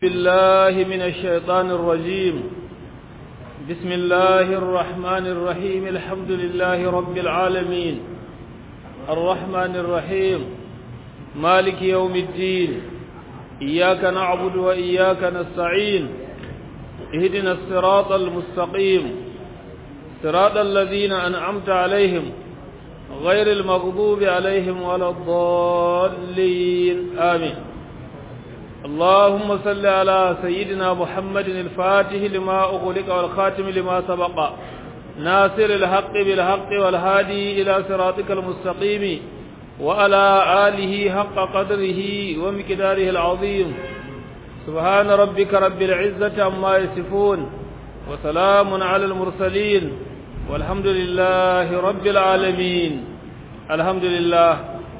بالله من الشيطان الرجيم بسم الله الرحمن الرحيم الحمد لله رب العالمين الرحمن الرحيم مالك يوم الدين إياك نعبد وإياك نستعين اهدنا الصراط المستقيم صراط الذين أنعمت عليهم غير المغضوب عليهم ولا الضالين آمين اللهم صل على سيدنا محمد الفاتح لما أغلق والخاتم لما سبق ناصر الحق بالحق والهادي إلى صراطك المستقيم وعلى آله حق قدره ومقداره العظيم سبحان ربك رب العزة عما يصفون وسلام على المرسلين والحمد لله رب العالمين الحمد لله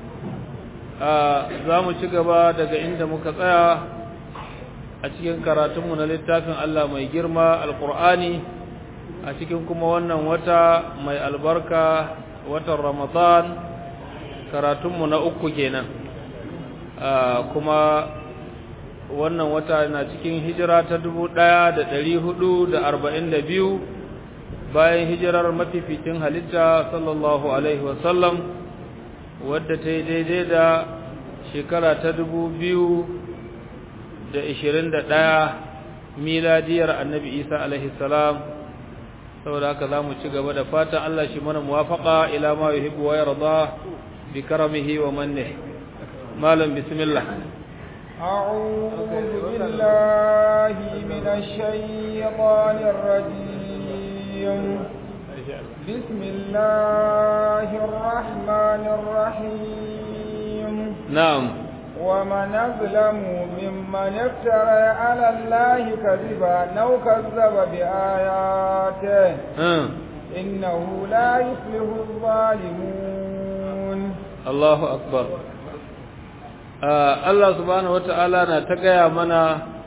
za mu ci gaba daga inda muka tsaya a cikin karatunmu na littafin Allah mai girma alkur'ani a cikin kuma wannan wata mai albarka watan ramadan karatunmu na uku kenan kuma wannan wata na cikin hijira ta dubu ɗaya da ɗari hudu da arba'in da biyu bayan hijirar mafificin halitta sallallahu alaihi wasallam wadda ta yi daidai da shekara ta dubu biyu da ishirin da ɗaya miladiyar annabi isa alaihi salam saboda haka za mu ci gaba da fatan Allah shi mana muwafaƙa ila ma yuhibbu wa yarda bi karamihi wa manne malam bismillah أعوذ بالله من الشيطان الرجيم بسم الله الرحمن الرحيم نعم ومن أظلم ممن افترى على الله كذبا أو كذب بآياته آه. إنه لا يفلح الظالمون الله أكبر آه الله سبحانه وتعالى نتقيا منا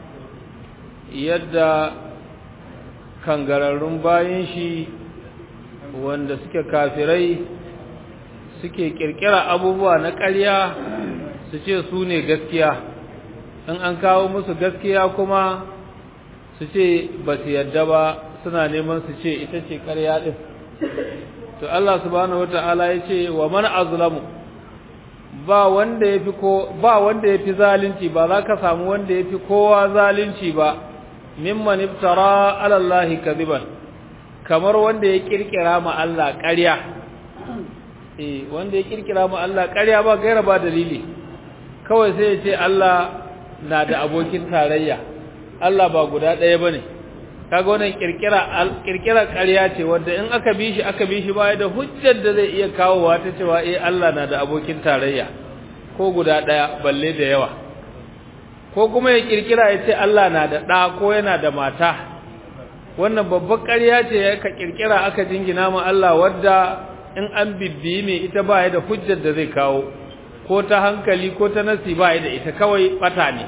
yadda kangararrun bayan shi wanda suke kafirai suke kirkira abubuwa na ƙarya su ce su ne gaskiya in an kawo musu gaskiya kuma su ce ba su yadda ba suna neman su ce ita ce ƙarya ɗin to Allah subhanahu wata'ala ya ce wa man azlamu ba wanda ya fi ko ba wanda ya fi zalunci ba za ka samu wanda ya fi kowa zalunci ba mimman iftara ala Allah kadiban kamar wanda ya kirkira ma Allah ƙarya eh wanda ya kirkira ma Allah ƙarya ba gaira ba dalili kawai sai ya ce Allah na da abokin tarayya Allah ba guda ɗaya bane kaga wannan kirkira kirkira ƙarya ce wanda in aka bi shi aka bi shi baya da hujjar da zai iya kawowa ta cewa eh Allah na da abokin tarayya ko guda ɗaya balle da yawa ko kuma ya kirkira ya ce Allah na da ɗa ko yana da mata wannan babbar ƙarya ce ya ka kirkira aka jingina ma Allah wadda in an bibbiyi mai ita baya da hujjar da zai kawo ko ta hankali ko ta nasi baya da ita kawai bata ne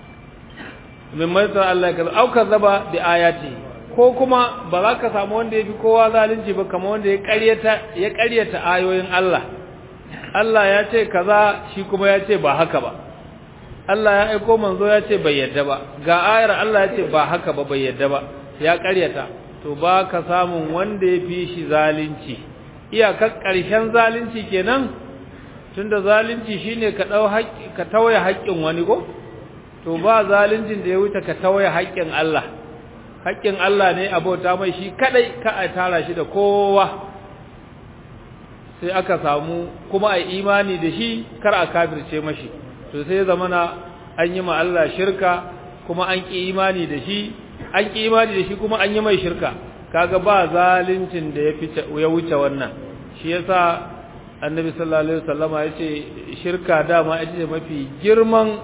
min maisar Allah ka auka zaba da ayati ko kuma ba za ka samu wanda ya fi kowa zalunci ba kamar wanda ya ƙaryata ya ƙaryata ayoyin Allah Allah ya ce kaza shi kuma ya ce ba haka ba Allah ya aiko manzo ya ce bai yadda ba ga ayar Allah ya ce ba haka ba bai yadda ba ya ƙaryata to ba ka samun wanda ya fi shi zalunci iyakar ƙarshen zalunci kenan tunda zalunci shine ka dau haƙƙi ka tawaye haƙƙin wani ko to ba zaluncin da ya wuce ka tawaye haƙƙin Allah haƙƙin Allah ne abota mai shi kadai ka a tara shi da kowa sai aka samu kuma a imani da shi kar a kafirce mashi to sai zamana an yi ma Allah shirka kuma an ki imani da shi an ki imani da shi kuma an yi mai shirka kaga ba zaluncin da ya fice ya wuce wannan shi yasa annabi sallallahu alaihi wasallama yace shirka dama ita ce mafi girman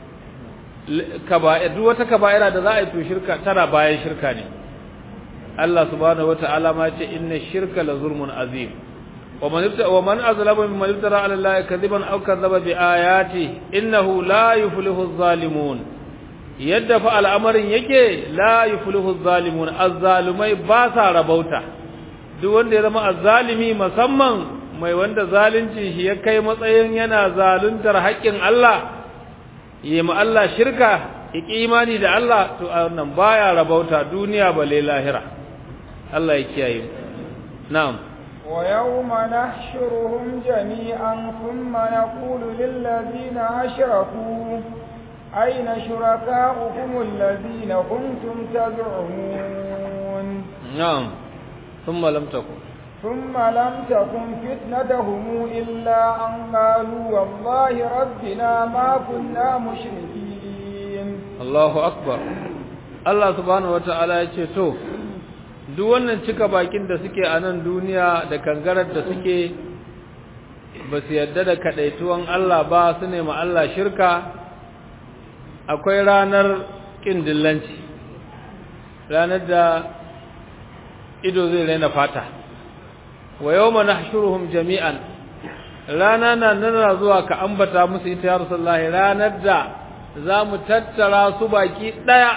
kaba'ir duk wata kaba'ira da za a yi to shirka tana bayan shirka ne Allah subhanahu wataala ma yace inna shirka la zulmun azim wa man ibta wa man azlama mimman iftara ala allahi kadiban aw kadzaba bi ayati innahu la yuflihu adh-dhalimun yadda fa al'amarin yake la yuflihu adh-dhalimun az-zalimai ba sa rabauta duk wanda ya zama azzalimi musamman mai wanda zalunci shi ya kai matsayin yana zaluntar haƙƙin Allah yi ma Allah shirka iki imani da Allah to wannan baya rabauta duniya bale lahira Allah ya kiyaye na'am ويوم نحشرهم جميعا ثم نقول للذين أشركوا أين شركاؤكم الذين كنتم تزعمون نعم ثم لم تكن ثم لم تكن فتنتهم إلا أن قالوا والله ربنا ما كنا مشركين الله أكبر Allah subhanahu wata'ala ya ce to duk wannan cika bakin da suke a nan duniya da kangarar da suke ba su yarda da kadaituwan Allah ba su nema Allah shirka akwai ranar ƙin dillanci ranar da ido zai raina fata wa yau mana shuruhun jami'an rana na nana zuwa ka ambata musu ita ya rasulullahi ranar da za mu tattara su baki ɗaya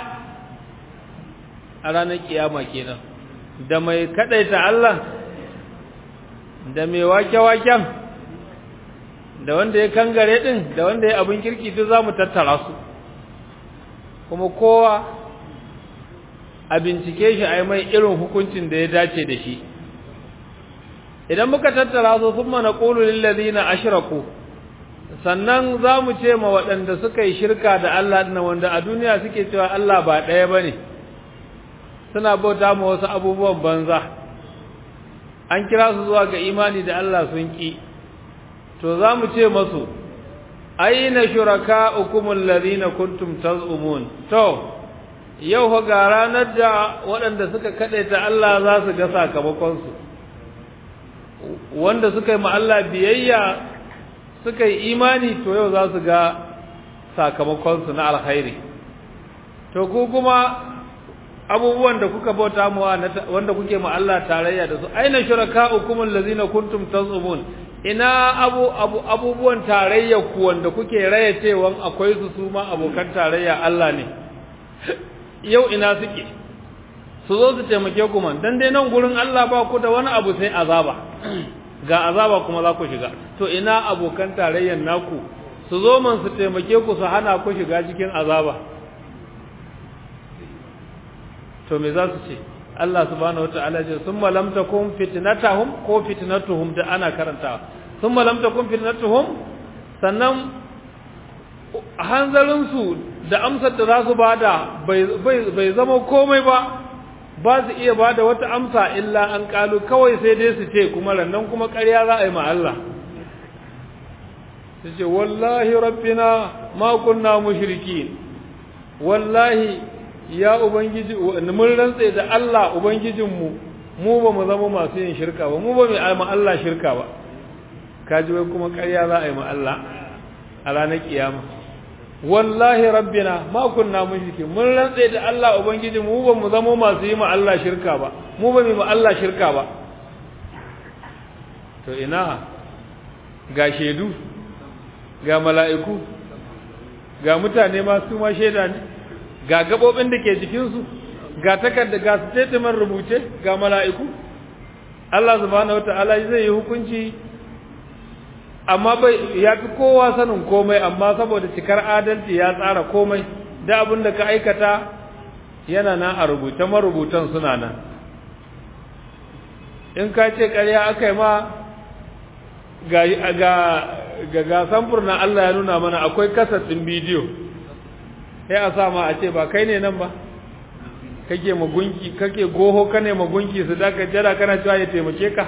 a ranar kiyama kenan da mai kaɗaita Allah da mai wake-waken da wanda ya kangare ɗin da wanda ya abin kirki duk za mu tattara su kuma kowa a bincike shi a yi mai irin hukuncin da ya dace da shi idan muka tattara su sun mana ƙulu na ashiraku sannan za mu ce ma waɗanda suka yi shirka da Allah ɗina wanda a duniya suke cewa Allah ba ɗaya ba ne suna bauta ma wasu abubuwan banza an kira su zuwa ga imani da Allah sun ƙi to za mu ce masu aina shuraka'ukum alladhina kuntum taz'umun to yau fa ga ranar da waɗanda suka kadaita Allah za su ga sakamakon su wanda suka yi ma Allah biyayya suka yi imani to yau za su ga sakamakon su na alkhairi to ku kuma abubuwan da kuka bauta mu wanda kuke ma Allah tarayya da su aina shuraka'ukum alladhina kuntum taz'umun ina abu, abu abubuwan tarayya ku wanda kuke raya cewa akwai su su ma abokan tarayya Allah ne yau ina suke su zo su taimake ku man dan dai nan gurin Allah ba ku da wani abu sai azaba ga azaba kuma za ku shiga to ina abokan tarayyan naku su zo man su taimake ku su hana ku shiga cikin azaba to me za su ce Allah subhanahu wataala ce summa lam takum fitnatahum ko fitnatuhum da ana karantawa summa lam takum fitnatuhum sannan hanzarin su da amsar da za su bada bai bai zama komai ba ba su iya bada wata amsa illa an kalu kawai sai dai su ce kuma rannan kuma ƙarya za a yi ma Allah su ce wallahi rabbina ma kunna mushrikin wallahi ya ubangiji mun rantse da Allah ubangijinmu mu ba mu zama masu yin shirka ba mu ba mu yi ma Allah shirka ba kaji wai kuma ƙarya za a yi ma Allah a ranar kiyama wallahi rabbina ma kunna mushriki mun rantse da Allah ubangijinmu mu ba mu zama masu yi ma Allah shirka ba mu ba mu yi ma Allah shirka ba to ina ga shedu ga mala'iku ga mutane ma su ma shaida ne ga gabobin da ke jikinsu ga takarda ga statement rubuce ga mala'iku Allah subhanahu wata'ala zai yi hukunci amma bai ya fi kowa sanin komai amma saboda cikar adalci ya tsara komai da abin da ka aikata yana nan a rubuce marubutan suna nan in ka ce ƙarya aka yi ma ga ga ga samfur na Allah ya nuna mana akwai kasar ɗin bidiyo sai a sa ma a ce ba kai ne nan ba kake magunki kake goho kane magunki su daga jira kana cewa ya taimake ka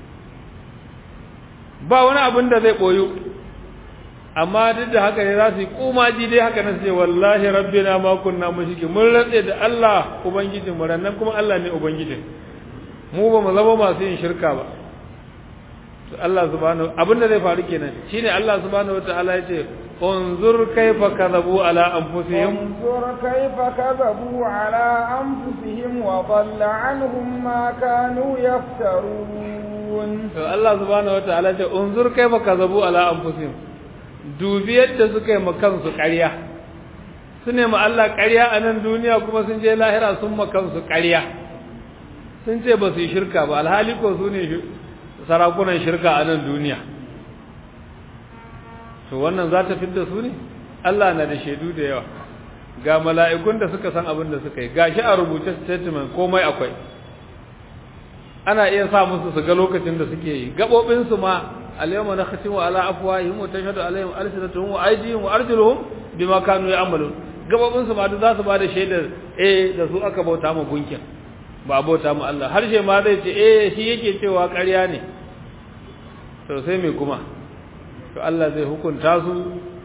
ba wani abin da zai boyo amma duk da haka ne za su yi kumaji dai haka nan ce wallahi rabbina ma kunna mushriki mun rantse da Allah ubangijin mu rannan kuma Allah ne ubangijin mu ba mu zama masu yin shirka ba to Allah subhanahu abin da zai faru kenan shine Allah subhanahu wataala ya ce انظر كيف كذبوا على أنفسهم انظر كيف كذبوا على أنفسهم وضل عنهم ما كانوا يفترون الله سبحانه وتعالى انظر كيف كذبوا على أنفسهم dubi yadda suka yi makansu ƙarya su ne Allah ƙarya a nan duniya kuma sun je lahira sun makansu ƙarya sun ce ba su yi shirka ba alhali ko su ne sarakunan shirka a nan duniya to wannan za ta fidda su ne Allah na da shaidu da yawa ga mala'ikun da suka san abin da suka yi gashi a rubuce statement komai akwai ana iya sa musu su ga lokacin da suke yi gabobin su ma al-yawma nakhtimu ala afwahihim wa tashhadu alaihim alsinatuhum wa aydihim wa arjuluhum bima kanu ya'malun gabobin su ma duk za su bada shaidar eh da su aka bauta mu gunkin ba bauta mu Allah harshe ma zai ce eh shi yake cewa ƙarya ne to sai me kuma to Allah zai hukunta su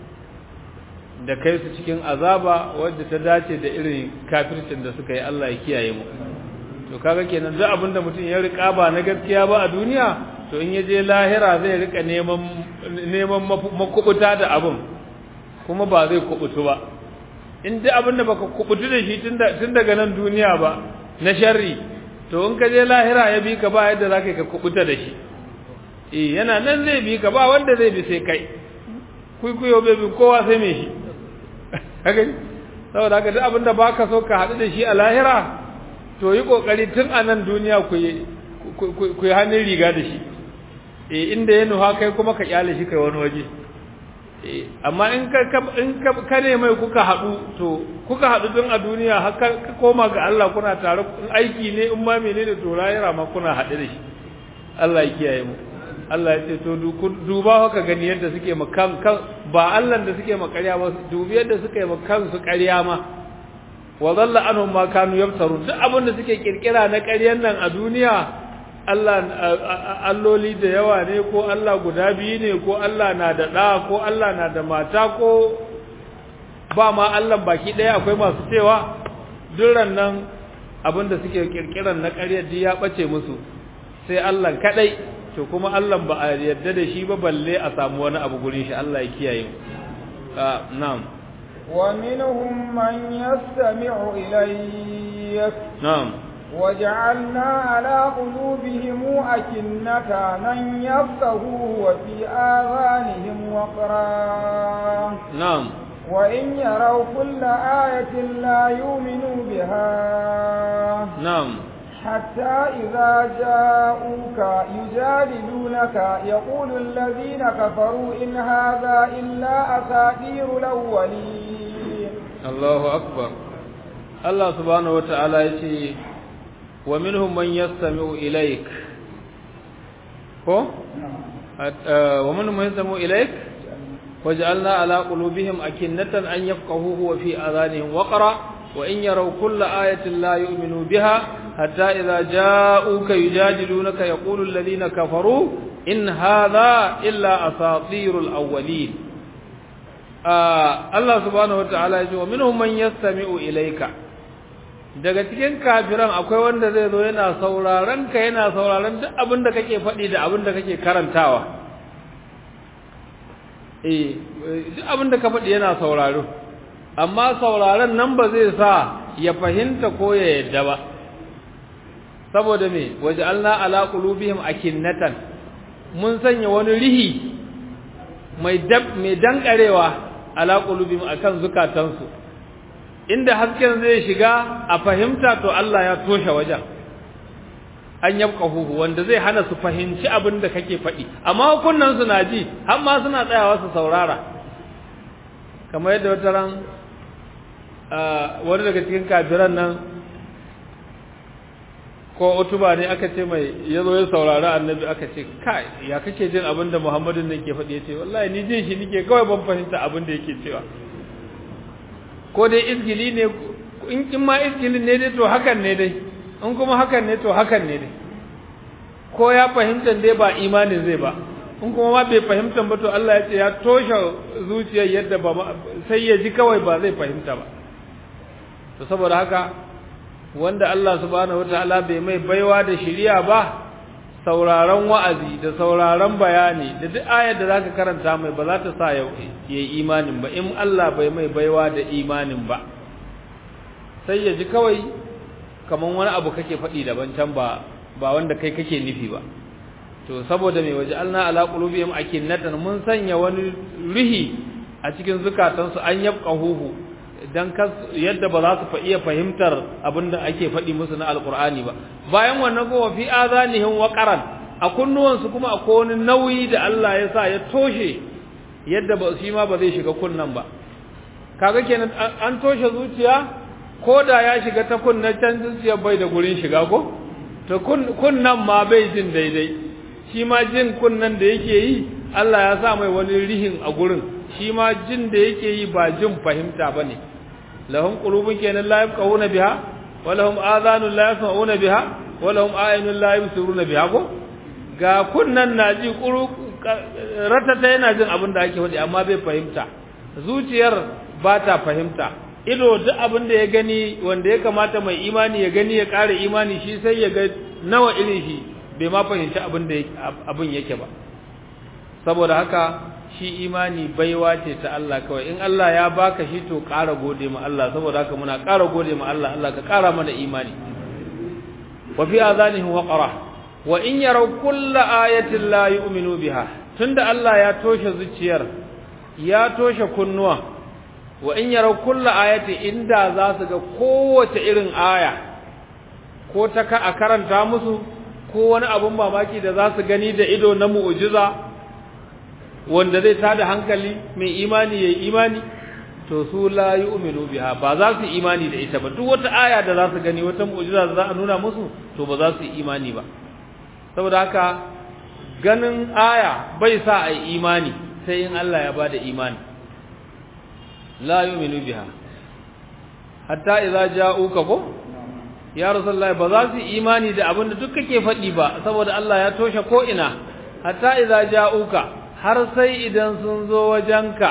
da kai su cikin azaba wadda ta dace da irin kafircin da suka yi Allah ya kiyaye mu to kaga kenan duk abinda mutum ya rika ba na gaskiya ba a duniya to in yaje lahira zai rika neman neman makubuta da abin kuma ba zai kubutu ba in duk abinda baka kubutu da shi tun daga nan duniya ba na sharri to in ka je lahira ya bi ka ba yadda zaka ka kubuta da shi eh yana nan zai bi ka ba wanda zai bi sai kai kuikuyo bai bi kowa sai me shi haka saboda haka duk abinda baka so ka haɗu da shi a lahira to yi kokari tun a nan duniya ku yi ku yi hannun riga da shi eh inda ya nuha kai kuma ka kyale shi kai wani waje eh amma in ka in ka ne mai kuka haɗu to kuka haɗu tun a duniya har ka koma ga Allah kuna tare in aiki ne in ma menene to lahira ma kuna haɗu da shi Allah ya kiyaye mu Allah ya ce to duba haka gani yadda suke makan kan ba Allah da suke makarya ba dubi yadda suke makan su ƙarya ma wa dhalla anhum ma kanu yaftaru duk abin da suke kirkira na ƙaryan nan a duniya Allah alloli da yawa ne ko Allah guda biyu ne ko Allah na da ɗa ko Allah na da mata ko ba ma Allah baki ɗaya akwai masu cewa duran nan abin da suke kirkiran na ƙaryar ya ɓace musu sai Allah kaɗai to kuma Allah ba a yarda da shi ba balle a samu wani abu gurin shi Allah ya kiyaye na'am wa minhum man yastami'u ilayk na'am وجعلنا على قلوبهم أكنة أن يفقهوا وفي آذانهم وقرا نعم وإن يروا كل آية لا يؤمنوا بها نعم حتى إذا جاءوك يجادلونك يقول الذين كفروا إن هذا إلا أساطير الأولين الله أكبر الله سبحانه وتعالى يقول ومنهم من يستمع إليك ko ومنهم من يستمع إليك وجعلنا على قلوبهم أكنة أن يفقهوه وفي آذانهم وقرا وإن يروا كل آية لا يؤمنوا بها حتى إذا جاءوك يجادلونك يقول الذين كفروا إن هذا إلا أساطير الأولين آه الله سبحانه وتعالى يقول ومنهم من يستمع إليك daga cikin kafiran akwai wanda zai zo yana sauraron ka yana sauraron duk abin da kake faɗi da abin da kake karantawa eh duk abin da ka faɗi yana sauraro amma sauraron nan ba zai sa ya fahimta ko ya yadda ba saboda me waj'alna ala qulubihim akinnatan mun sanya wani rihi mai dab mai dankarewa ala qulubihim akan zukatansu inda hasken zai shiga a fahimta to Allah ya toshe wajen an yabqahu wanda zai hana su fahimci abin da kake faɗi amma kunnan su na ji har ma suna tsayawa su saurara kamar yadda wata ran wani daga cikin kafiran nan ko utuba ne aka ce mai ya zo ya saurari annabi aka ce kai ya kake jin abin da muhammadin nan ke faɗi ya ce wallahi ni jin shi nike kawai ban fahimta abin da yake cewa ko dai izgili ne in in ma izgilin ne dai to hakan ne dai in kuma hakan ne to hakan ne dai ko ya fahimta dai ba imanin zai ba in kuma ma bai fahimta ba to Allah ya ce ya toshe zuciyar yadda ba sai ya ji kawai ba zai fahimta ba to saboda haka wanda Allah subhanahu wataala bai mai baiwa da shiriya ba sauraron wa'azi da sauraron bayani da duk ayar da zaka karanta mai ba za ta sa ya yi imanin ba in Allah bai mai baiwa da imanin ba sai ya ji kawai kaman wani abu kake faɗi daban can ba ba wanda kai kake nufi ba to saboda mai waje alna ala qulubihim akinnatan mun sanya wani rihi a cikin zukatansu an yabqahuhu dan yadda ba za su iya fahimtar abinda ake faɗi musu na alqur'ani ba bayan wannan kuma fi azanihim waqaran a kunnuwansu kuma akwai wani nauyi da Allah ya sa ya toshe yadda ba shi ma ba zai shiga kunnan ba kaga kenan an toshe zuciya ko da ya shiga ta kunna can zuciya bai da gurin shiga ko to kunnan ma bai jin daidai shi ma jin kunnan da yake yi Allah ya sa mai wani rihin a gurin shi ma jin da yake yi ba jin fahimta bane lahum qulubun kenan la yafqahuna biha wa lahum adhanun la yasma'una biha wa lahum a'yunun la yubsiruna biha ko ga kunnan na ji kuru ratata yana jin abin da ake faɗi amma bai fahimta zuciyar ba ta fahimta ido duk abin da ya gani wanda ya kamata mai imani ya gani ya ƙara imani shi sai ya ga nawa irin shi bai ma fahimci abin da abin yake ba saboda haka shi imani baiwa ce ta Allah kawai in Allah ya baka shi to ƙara gode ma Allah saboda haka muna ƙara gode ma Allah Allah ka ƙara mana imani wa fi azanihim waqara wa in yaraw kulla ayatin la yu'minu biha tunda Allah ya toshe zuciyar ya toshe kunnuwa wa in yaraw kulla ayatin inda za su ga kowace irin aya ko ta ka a karanta musu ko wani abun mamaki da za su gani da ido na mu'jiza wanda zai tada hankali mai imani yayi imani to su la yu'minu biha ba za su imani da ita ba duk wata aya da za su gani wata mu'jiza da za a nuna musu to ba za su imani ba saboda haka ganin aya bai sa a yi imani sai in Allah ya bada imani la yu'minu biha hatta idza ja'uka ko ya rasulullah ba za su imani da abin da duk kake faɗi ba saboda Allah ya toshe ko ina hatta idza ja'uka har sai idan sun zo wajenka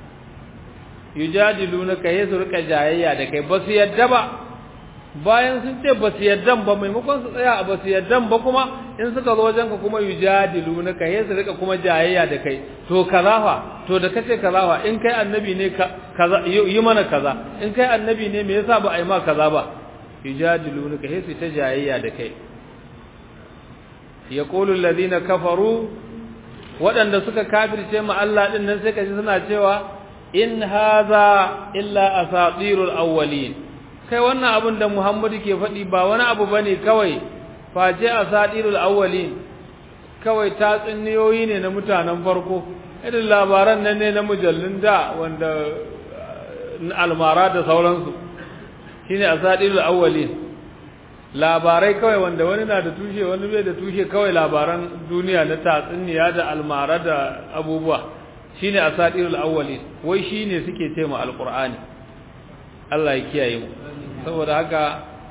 yujadilunaka yasu rika jayayya da kai ba su yadda ba bayan sun ce ba su yadda ba maimakon su tsaya a ba su yadda ba kuma in suka zo wajenka kuma yujadilunaka yasu rika kuma jayayya da kai to kaza fa to da kace kaza fa in kai annabi ne kaza yi mana kaza in kai annabi ne me yasa ba a yi ma kaza ba yujadilunaka yasu ta jayayya da kai yaqulu alladhina kafaru waɗanda suka kafirce ma Allah din nan sai kaji suna cewa in haza illa asatirul awwalin kai wannan abin da Muhammadu ke faɗi ba wani abu bane kawai face asatirul awwalin kawai tatsuniyoyi ne na mutanen farko irin labaran nan ne na mujallun da wanda almara da sauransu shine asatirul awwalin labarai kawai wanda wani na da tushe wani bai da tushe kawai labaran duniya na tatsuniya da almara da abubuwa shine asatirul awwalin wai shine suke ce ma alqur'ani Allah ya kiyaye mu saboda haka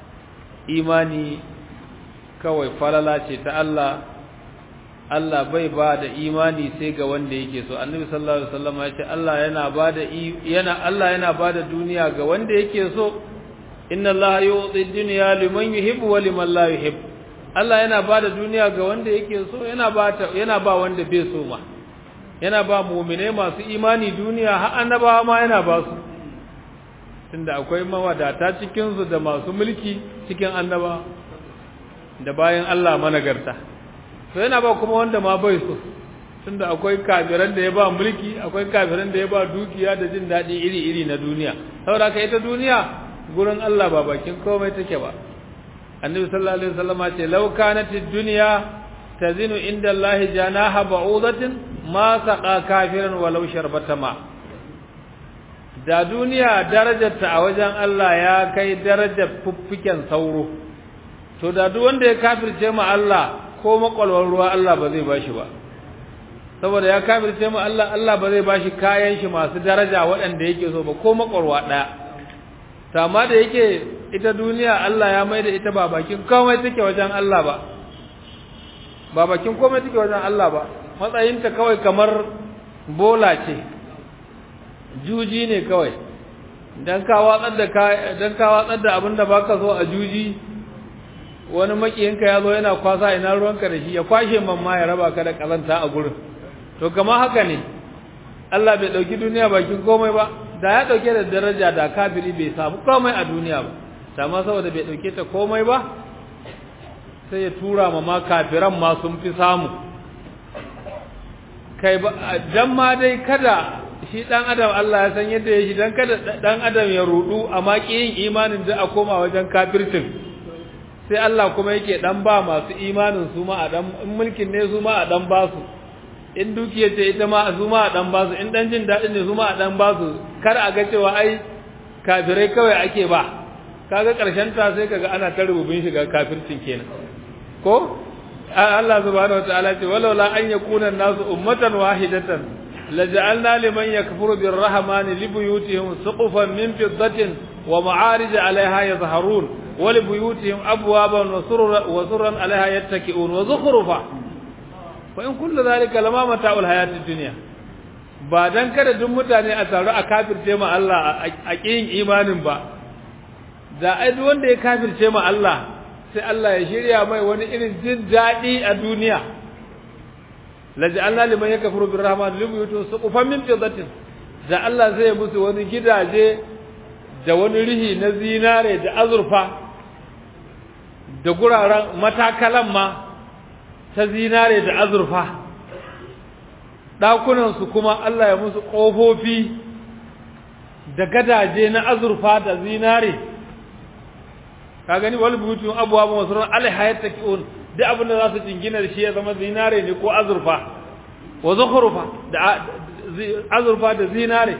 imani kawai falala ce ta Allah Allah bai ba da imani sai ga wanda yake so annabi sallallahu alaihi wasallam ya ce Allah yana ba da yana Allah yana ba da duniya ga wanda yake so inna Allah yu'ti dunya liman yuhibbu wa liman la yuhibbu Allah yana ba da duniya ga wanda yake so yana ba ta yana ba wanda bai so ma yana ba mu'mine masu imani duniya har annabawa ma yana ba su tunda akwai mawadata cikin su da masu mulki cikin annaba da bayan Allah managarta to yana ba kuma wanda ma bai so tunda akwai kafiran da ya ba mulki akwai kafiran da ya ba dukiya da jin daɗi iri-iri na duniya saboda haka ita duniya gurin Allah ba bakin komai take ba annabi sallallahu alaihi wasallam ce law kanat ad-dunya tazinu inda Allah janaha ba'udatin ma saqa kafiran walau sharbata ma da duniya darajarta a wajen Allah ya kai darajar fuffiken sauro to da duk wanda ya kafirce ma Allah ko makwalwar ruwa Allah ba zai bashi ba saboda ya kafirce ma Allah Allah ba zai bashi kayan shi masu daraja waɗanda yake so ba ko makwalwa ɗaya to amma da yake ita duniya Allah ya maida ita ba bakin komai take wajen Allah ba ba bakin komai take wajen Allah ba matsayinta kawai kamar bola ce juji ne kawai dan ka watsar da ka dan ka watsar da abinda baka so a juji wani makiyinka ya zo yana kwasa ina ruwanka da shi ya kwashe mamma ya raba ka da kazanta a gurin to kamar haka ne Allah bai dauki duniya bakin komai ba da ya dauke da daraja da kafiri bai samu komai a duniya ba amma saboda bai dauke ta komai ba sai ya tura ma ma kafiran ma sun fi samu kai ba dan ma dai kada shi dan adam Allah ya san yadda ya shi dan kada dan adam ya rudu amma yin imanin da a koma wajen kafircin sai Allah kuma yake dan ba masu imanin su ma a dan in mulkin ne su ma a dan ba su in dukiyar ce ita ma su ma a dan basu in dan jin daɗin ne su ma a dan basu kar a ga cewa ai kafirai kawai ake ba kaga karshen ta sai kaga ana ta rububin shiga kafircin kenan ko Allah subhanahu wataala ce walaula an yakuna nasu ummatan wahidatan laja'alna liman yakfuru birrahmani libuyutihim suqufan min fiddatin wa ma'arij 'alayha yazharun wa libuyutihim abwaban wa surran wa surran 'alayha yattaki'un wa zukhrufa wa in kullu dhalika lama mata'ul hayatid dunya ba dan kada duk mutane a taru a kafirce ma Allah a kiyin imanin ba da ai duk wanda ya kafirce ma Allah sai Allah ya shirya mai wani irin jin daɗi a duniya laj'alna liman yakfuru birrahman libuyutun suqufan min fiddatin da Allah zai musu wani gidaje da wani rihi na zinare da azurfa da guraren matakalan ma ta zinare da azurfa ɗakunan su kuma Allah ya musu ƙofofi da gadaje na azurfa da zinare ka gani wal buyutun abwaab masrur alaiha yattaqiun duk abin da za su jingina da shi ya zama zinare ne ko azurfa wa zukhrufa da azurfa da zinare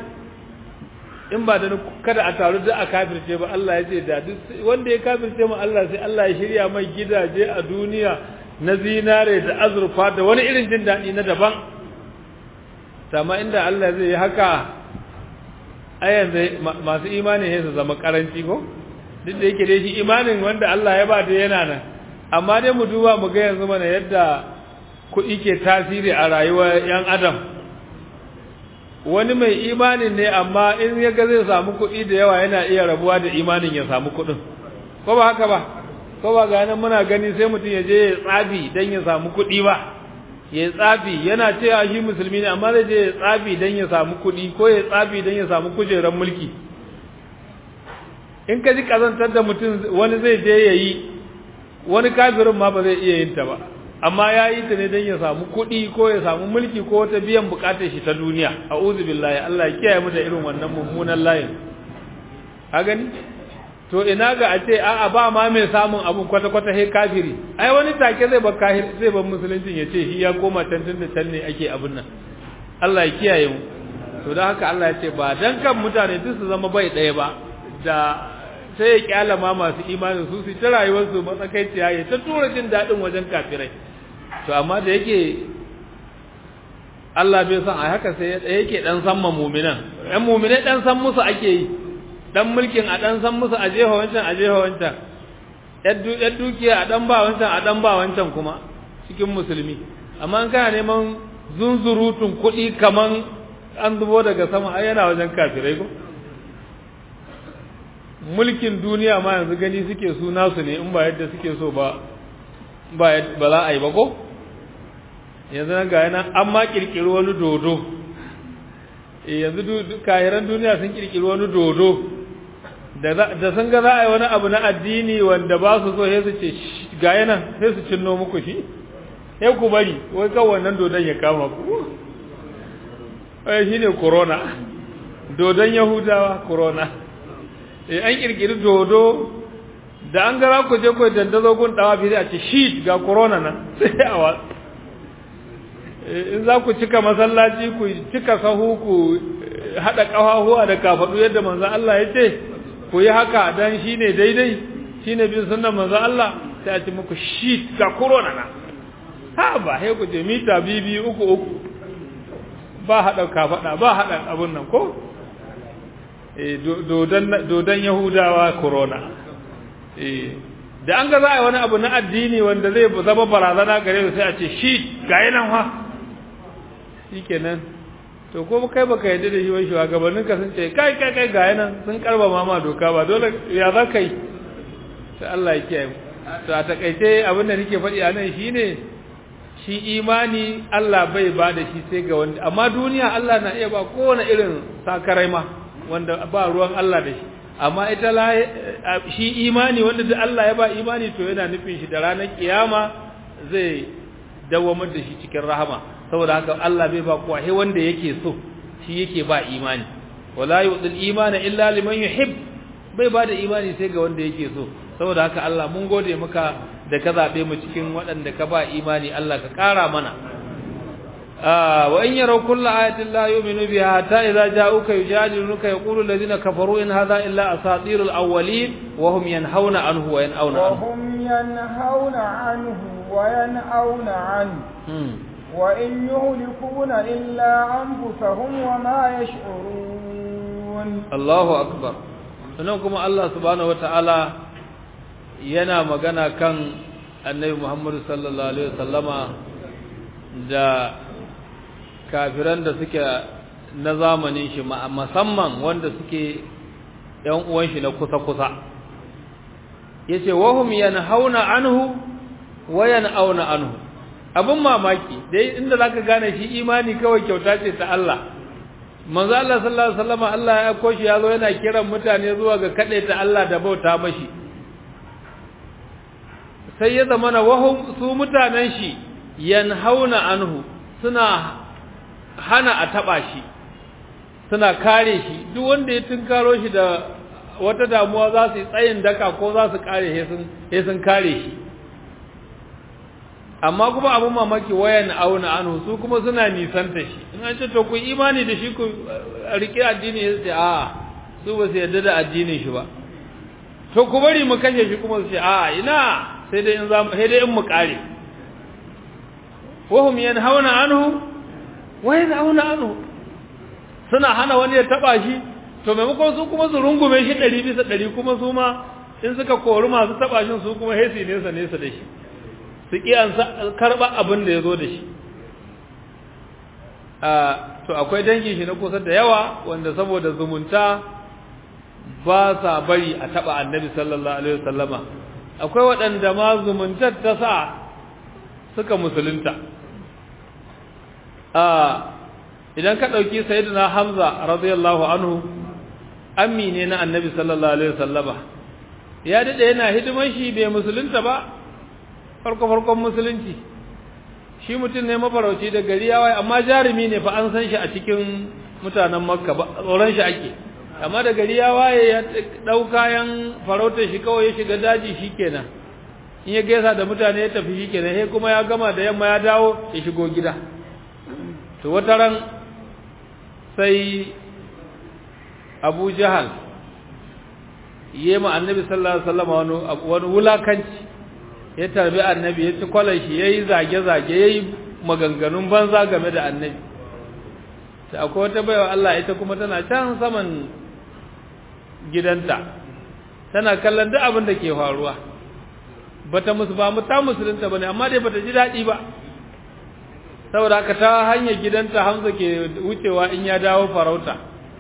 in ba da kada a taru da a kafirce ba Allah ya ce da wanda ya kafirce mu Allah sai Allah ya shirya mai gidaje a duniya na zinare da azurfa da wani irin jin daɗi na daban sama inda Allah zai yi haka a yanzu masu imani ne su zama karanci ko duk da yake dai shi imanin wanda Allah ya ba da yana nan amma dai mu duba mu ga yanzu mana yadda kuɗi ke tasiri a rayuwar ‘yan adam wani mai imanin ne amma in ya ga zai samu kuɗi da yawa yana iya rabuwa da imanin ya samu kuɗin ko ba haka ba ko ba ga nan muna gani sai mutum ya je ya tsafi don ya samu kuɗi ba ya tsafi yana cewa shi musulmi ne amma zai je ya tsafi don ya samu kuɗi ko ya tsafi don ya samu kujerar mulki in ka ji kazantar da mutum wani zai je ya yi wani kafirin ma ba zai iya yin ta ba amma ya yi ta ne don ya samu kuɗi ko ya samu mulki ko wata biyan bukatar shi ta duniya a billahi Allah ya kiyaye mu da irin wannan mummunan layin a gani to ina ga a ce a'a ba ma mai samun abun kwata-kwata he kafiri ai wani take zai ba kahir zai ba musuluncin ya ce shi ya koma can tun da can ne ake abin nan Allah ya kiyaye mu to don haka Allah ya ce ba dan kan mutane duk su zama bai ɗaya ba da sai ya kyala ma masu imanin su su ta rayuwarsu matsakaiciya ya ta tura jin daɗin wajen kafirai to amma da yake Allah bai san a haka sai yake dan san ma mu'minan ɗan mu'minai dan san musu ake yi dan mulkin a dan san musu a jefa wancan a jefa wancan yar dukiya a dan ba wancan a dan ba wancan kuma cikin musulmi amma in kana neman zunzurutun kuɗi kaman an zubo daga sama ai yana wajen kafirai ko mulkin duniya ma yanzu gani suke su nasu ne in ba yadda suke so ba ba za a yi ba ko yanzu nan ga yana an ma kirkiri wani dodo yanzu kahiran duniya sun kirkiri wani dodo da sun ga za a yi wani abu na addini wanda ba su so sai su ce ga yana sai su cinno muku shi sai ku bari wai kan wannan dodon ya kama ku wai shi ne corona dodon yahudawa corona an kirkiri dodo da an gara ku je ku dandazo gun dawa bi a ce shi ga corona nan sai a wa in za ku cika masallaci ku cika sahu ku hada kafafuwa da kafadu yadda manzo Allah ya ce ku yi haka dan shine daidai shine bin sunnar manzo Allah sai a ce muku shi ga corona nan ha ba sai ku je mita bibi uku uku ba hada kafada ba hada abun nan ko dodon Yahudawa corona. Da an ga za a yi wani abu na addini wanda zai zama barazana gare su sai a ce shi ga yi nan ha. Shi kenan. To ko kai baka yadda da shi wai shugabannin ka sun ce kai kai kai ga yi nan sun karba mama doka ba dole ya za ka yi. Sai Allah ya kiyaye. To a takaice abin da nake faɗi a nan shine shi imani Allah bai ba da shi sai ga wanda amma duniya Allah na iya ba kowane irin sakarai ma. wanda ba ruwan Allah da shi amma ita shi imani wanda da Allah ya ba imani to yana nufin shi da ranar kiyama zai dawamar da shi cikin rahama saboda haka Allah bai ba kowa he wanda yake so shi yake ba imani wala yu'dil imana illa liman yuhib bai ba da imani sai ga wanda yake so saboda haka Allah mun gode maka da ka zabe mu cikin waɗanda ka ba imani Allah ka ƙara mana wa in yaraw kulla ayatin la yu'minu biha hatta idza ja'uka yujadiluka yaqulu alladhina kafaru in hadha illa asatirul awwalin wa hum yanhauna anhu wa yan'auna anhu وهم ينهون عنه وينأون عنه وإن يهلكون إلا أنفسهم وما يشعرون Allahu akbar sannan kuma Allah subhanahu wataala yana magana kan annabi Muhammad sallallahu alaihi wasallama da kafiran da suke na zamanin shi musamman wanda suke yan uwan shi na kusa-kusa yace wahum yanhauna anhu wa yanauna anhu abin mamaki dai inda zaka gane shi imani kawai kyauta ce ta Allah manzo Allah sallallahu alaihi wasallam Allah ya koshi ya zo yana kiran mutane zuwa ga ta Allah da bauta mashi sai ya zama na wahum su mutanen shi yanhauna anhu suna hana a taba shi suna kare shi duk wanda ya tunkaro shi da wata damuwa za su yi tsayin daka ko za su kare he sun kare shi amma kuma abin mamaki wayan auna anhu su kuma suna nisanta shi in an ce to ku imani da shi ku rike addini ya ce a su ba su yarda da addinin shi ba to ku bari mu kashe shi kuma su ce a ina sai dai in za mu sai dai in mu kare wahum yanhauna anhu wayan auna anhu suna hana wani ya taba shi to maimakon su kuma su rungume shi ɗari bisa ɗari kuma su ma in suka kori masu taba shi su kuma hesi nesa nesa da shi su ƙi an karɓa abin da ya zo da shi to akwai dangin shi na kusa da yawa wanda saboda zumunta ba sa bari a taɓa annabi sallallahu alaihi wasallama akwai waɗanda ma zumuntar ta sa suka musulunta idan ka ɗauki sayyidina hamza radiyallahu anhu ammi ne na annabi sallallahu alaihi wasallama ya daɗe yana hidiman shi bai musulunta ba farko-farkon musulunci shi mutum ne mafarauci da gari ya waye amma jarumi ne fa an san shi a cikin mutanen makka ba tsoron shi ake amma da gari ya waye ya ɗau kayan farautar shi kawai ya shiga daji shi kenan in ya gaisa da mutane ya tafi shi kenan sai kuma ya gama da yamma ya dawo ya shigo gida to wata ran sai abu jahal yi ma annabi sallallahu alaihi wasallam wani wulakanci ya tarbi annabi ya ci kwalar shi ya yi zage-zage ya yi maganganun banza game da annabi ta akwai wata baiwa Allah ita kuma tana can saman gidanta tana kallon duk abin da ke faruwa bata musu ba mu ta musulunta bane amma dai bata ji daɗi ba saboda haka ta hanyar gidanta Hamza ke wucewa in ya dawo farauta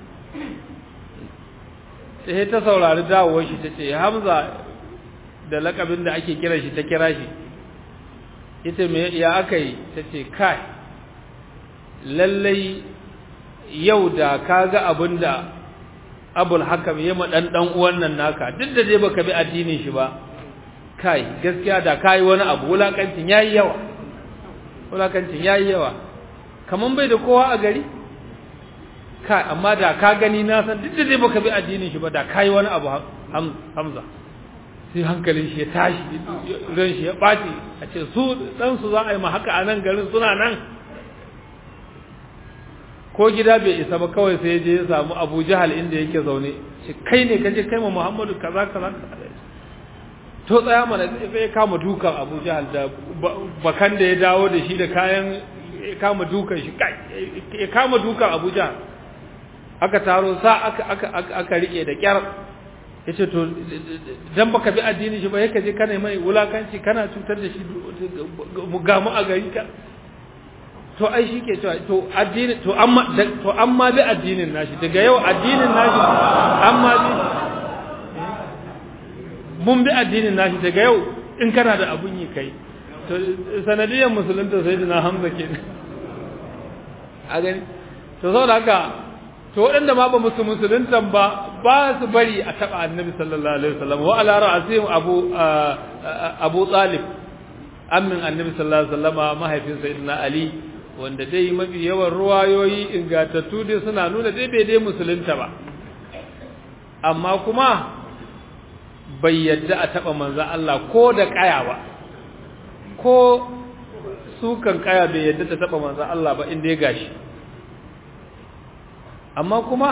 sai ta saurari dawowar shi ta ce Hamza da lakabin da ake kira shi ta kira shi ita me ya aka yi ta ce kai lallai yau da ka ga abin da abul hakam ya maɗan ɗan uwan nan naka duk da dai baka bi addinin shi ba kai gaskiya da ka yi wani abu wulakancin ya yi yawa wulakancin ya yi yawa kaman bai da kowa a gari kai amma da ka gani na san duk da dai baka bi addinin shi ba da ka yi wani abu hamza sai hankalin shi ya tashi ran shi ya ɓaci a ce su ɗansu za a yi ma haka a nan garin suna nan ko gida bai isa ba kawai sai je ya samu abu jahal inda yake zaune shi kai ne kaje kai ma muhammadu kaza kaza to tsaya mana sai ya kama dukan abu jahal da bakan da ya dawo da shi da kayan ya kama dukan shi kai ya kama dukan abu jahal aka taro sa aka aka aka rike da kyar yace to dan baka bi addini shi ba yake je kana mai wulakanci kana cutar da shi mu ga mu a gari ka to ai shi ke cewa to addini to amma to amma bi addinin nashi daga yau addinin nashi amma bi mun bi addinin nashi daga yau in kana da abun yi kai to sanadiyar musulunta sayyidina hamza ke a gani to saboda haka to waɗanda ma ba musu musuluntan ba ba su bari a taɓa annabi sallallahu alaihi wasallam wa ala ra'asihim abu abu talib ammin annabi sallallahu alaihi wasallama mahaifin sayyidina ali wanda dai mafi yawan ruwayoyi ingantattu dai suna nuna dai bai dai musulunta ba amma kuma bai yadda a taɓa manzo Allah ko da ƙaya ba ko sukan kaya bai yadda ta taba manzo Allah ba inda ya gashi amma kuma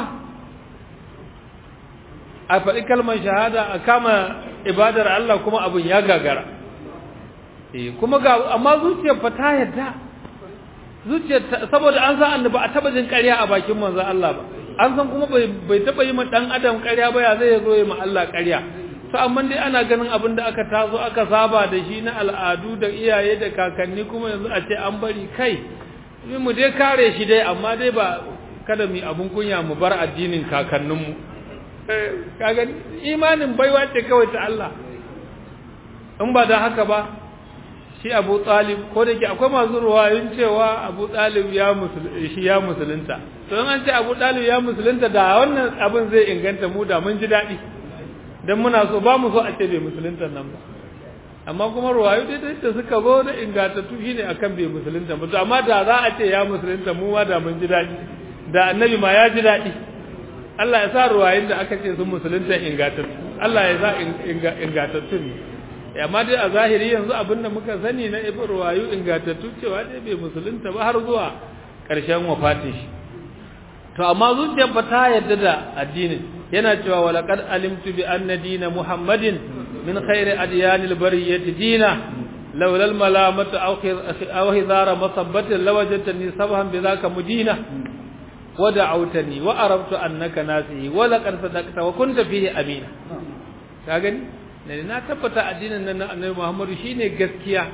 a faɗi kalmar shahada a kama ibadar Allah kuma abin ya gagara eh kuma ga amma zuciyar fa ta yadda zuciyar saboda an san annabi a taba jin ƙarya a bakin manzo Allah ba an san kuma bai bai taba yi ma dan adam ƙarya ba ya zai zo yi ma Allah ƙarya to amma dai ana ganin abin da aka taso aka saba da shi na al'adu da iyaye da kakanni kuma yanzu a ce an bari kai mu dai kare shi dai amma dai ba kada mu abun kunya mu bar addinin kakanninmu kaga imanin baiwa ce kawai ta Allah in ba da haka ba shi Abu Talib ko da ke akwai masu ruwayoyin cewa Abu Talib ya shi ya musulunta to in an ce Abu Talib ya musulunta da wannan abin zai inganta mu da mun ji daɗi dan muna so ba mu so a ce bai musulunta nan ba amma kuma ruwayo dai da suka zo da ingantattu shine akan bai musulunta ba to amma da za a ce ya musulunta mu ma da mun ji daɗi da annabi ma ya ji daɗi Allah ya sa ruwayin da aka ce sun musulunta ingantattu Allah ya sa ingantattu ne amma dai a zahiri yanzu abin da muka sani na ibn ruwayu ingantattu cewa dai bai musulunta ba har zuwa ƙarshen wafatin shi to amma zuciyar ba ta yarda da addinin yana cewa wa laqad alimtu bi anna dina muhammadin min khairi adyanil bariyati dina لولا الملامة أو هذار مصبة لوجدتني صبحا بذاك مدينة ودعوتني وعرفت أنك ناسي ولقد صدقت وكنت فيه أمينا كاغني ne na tabbata addinin nan na Annabi Muhammadu shine gaskiya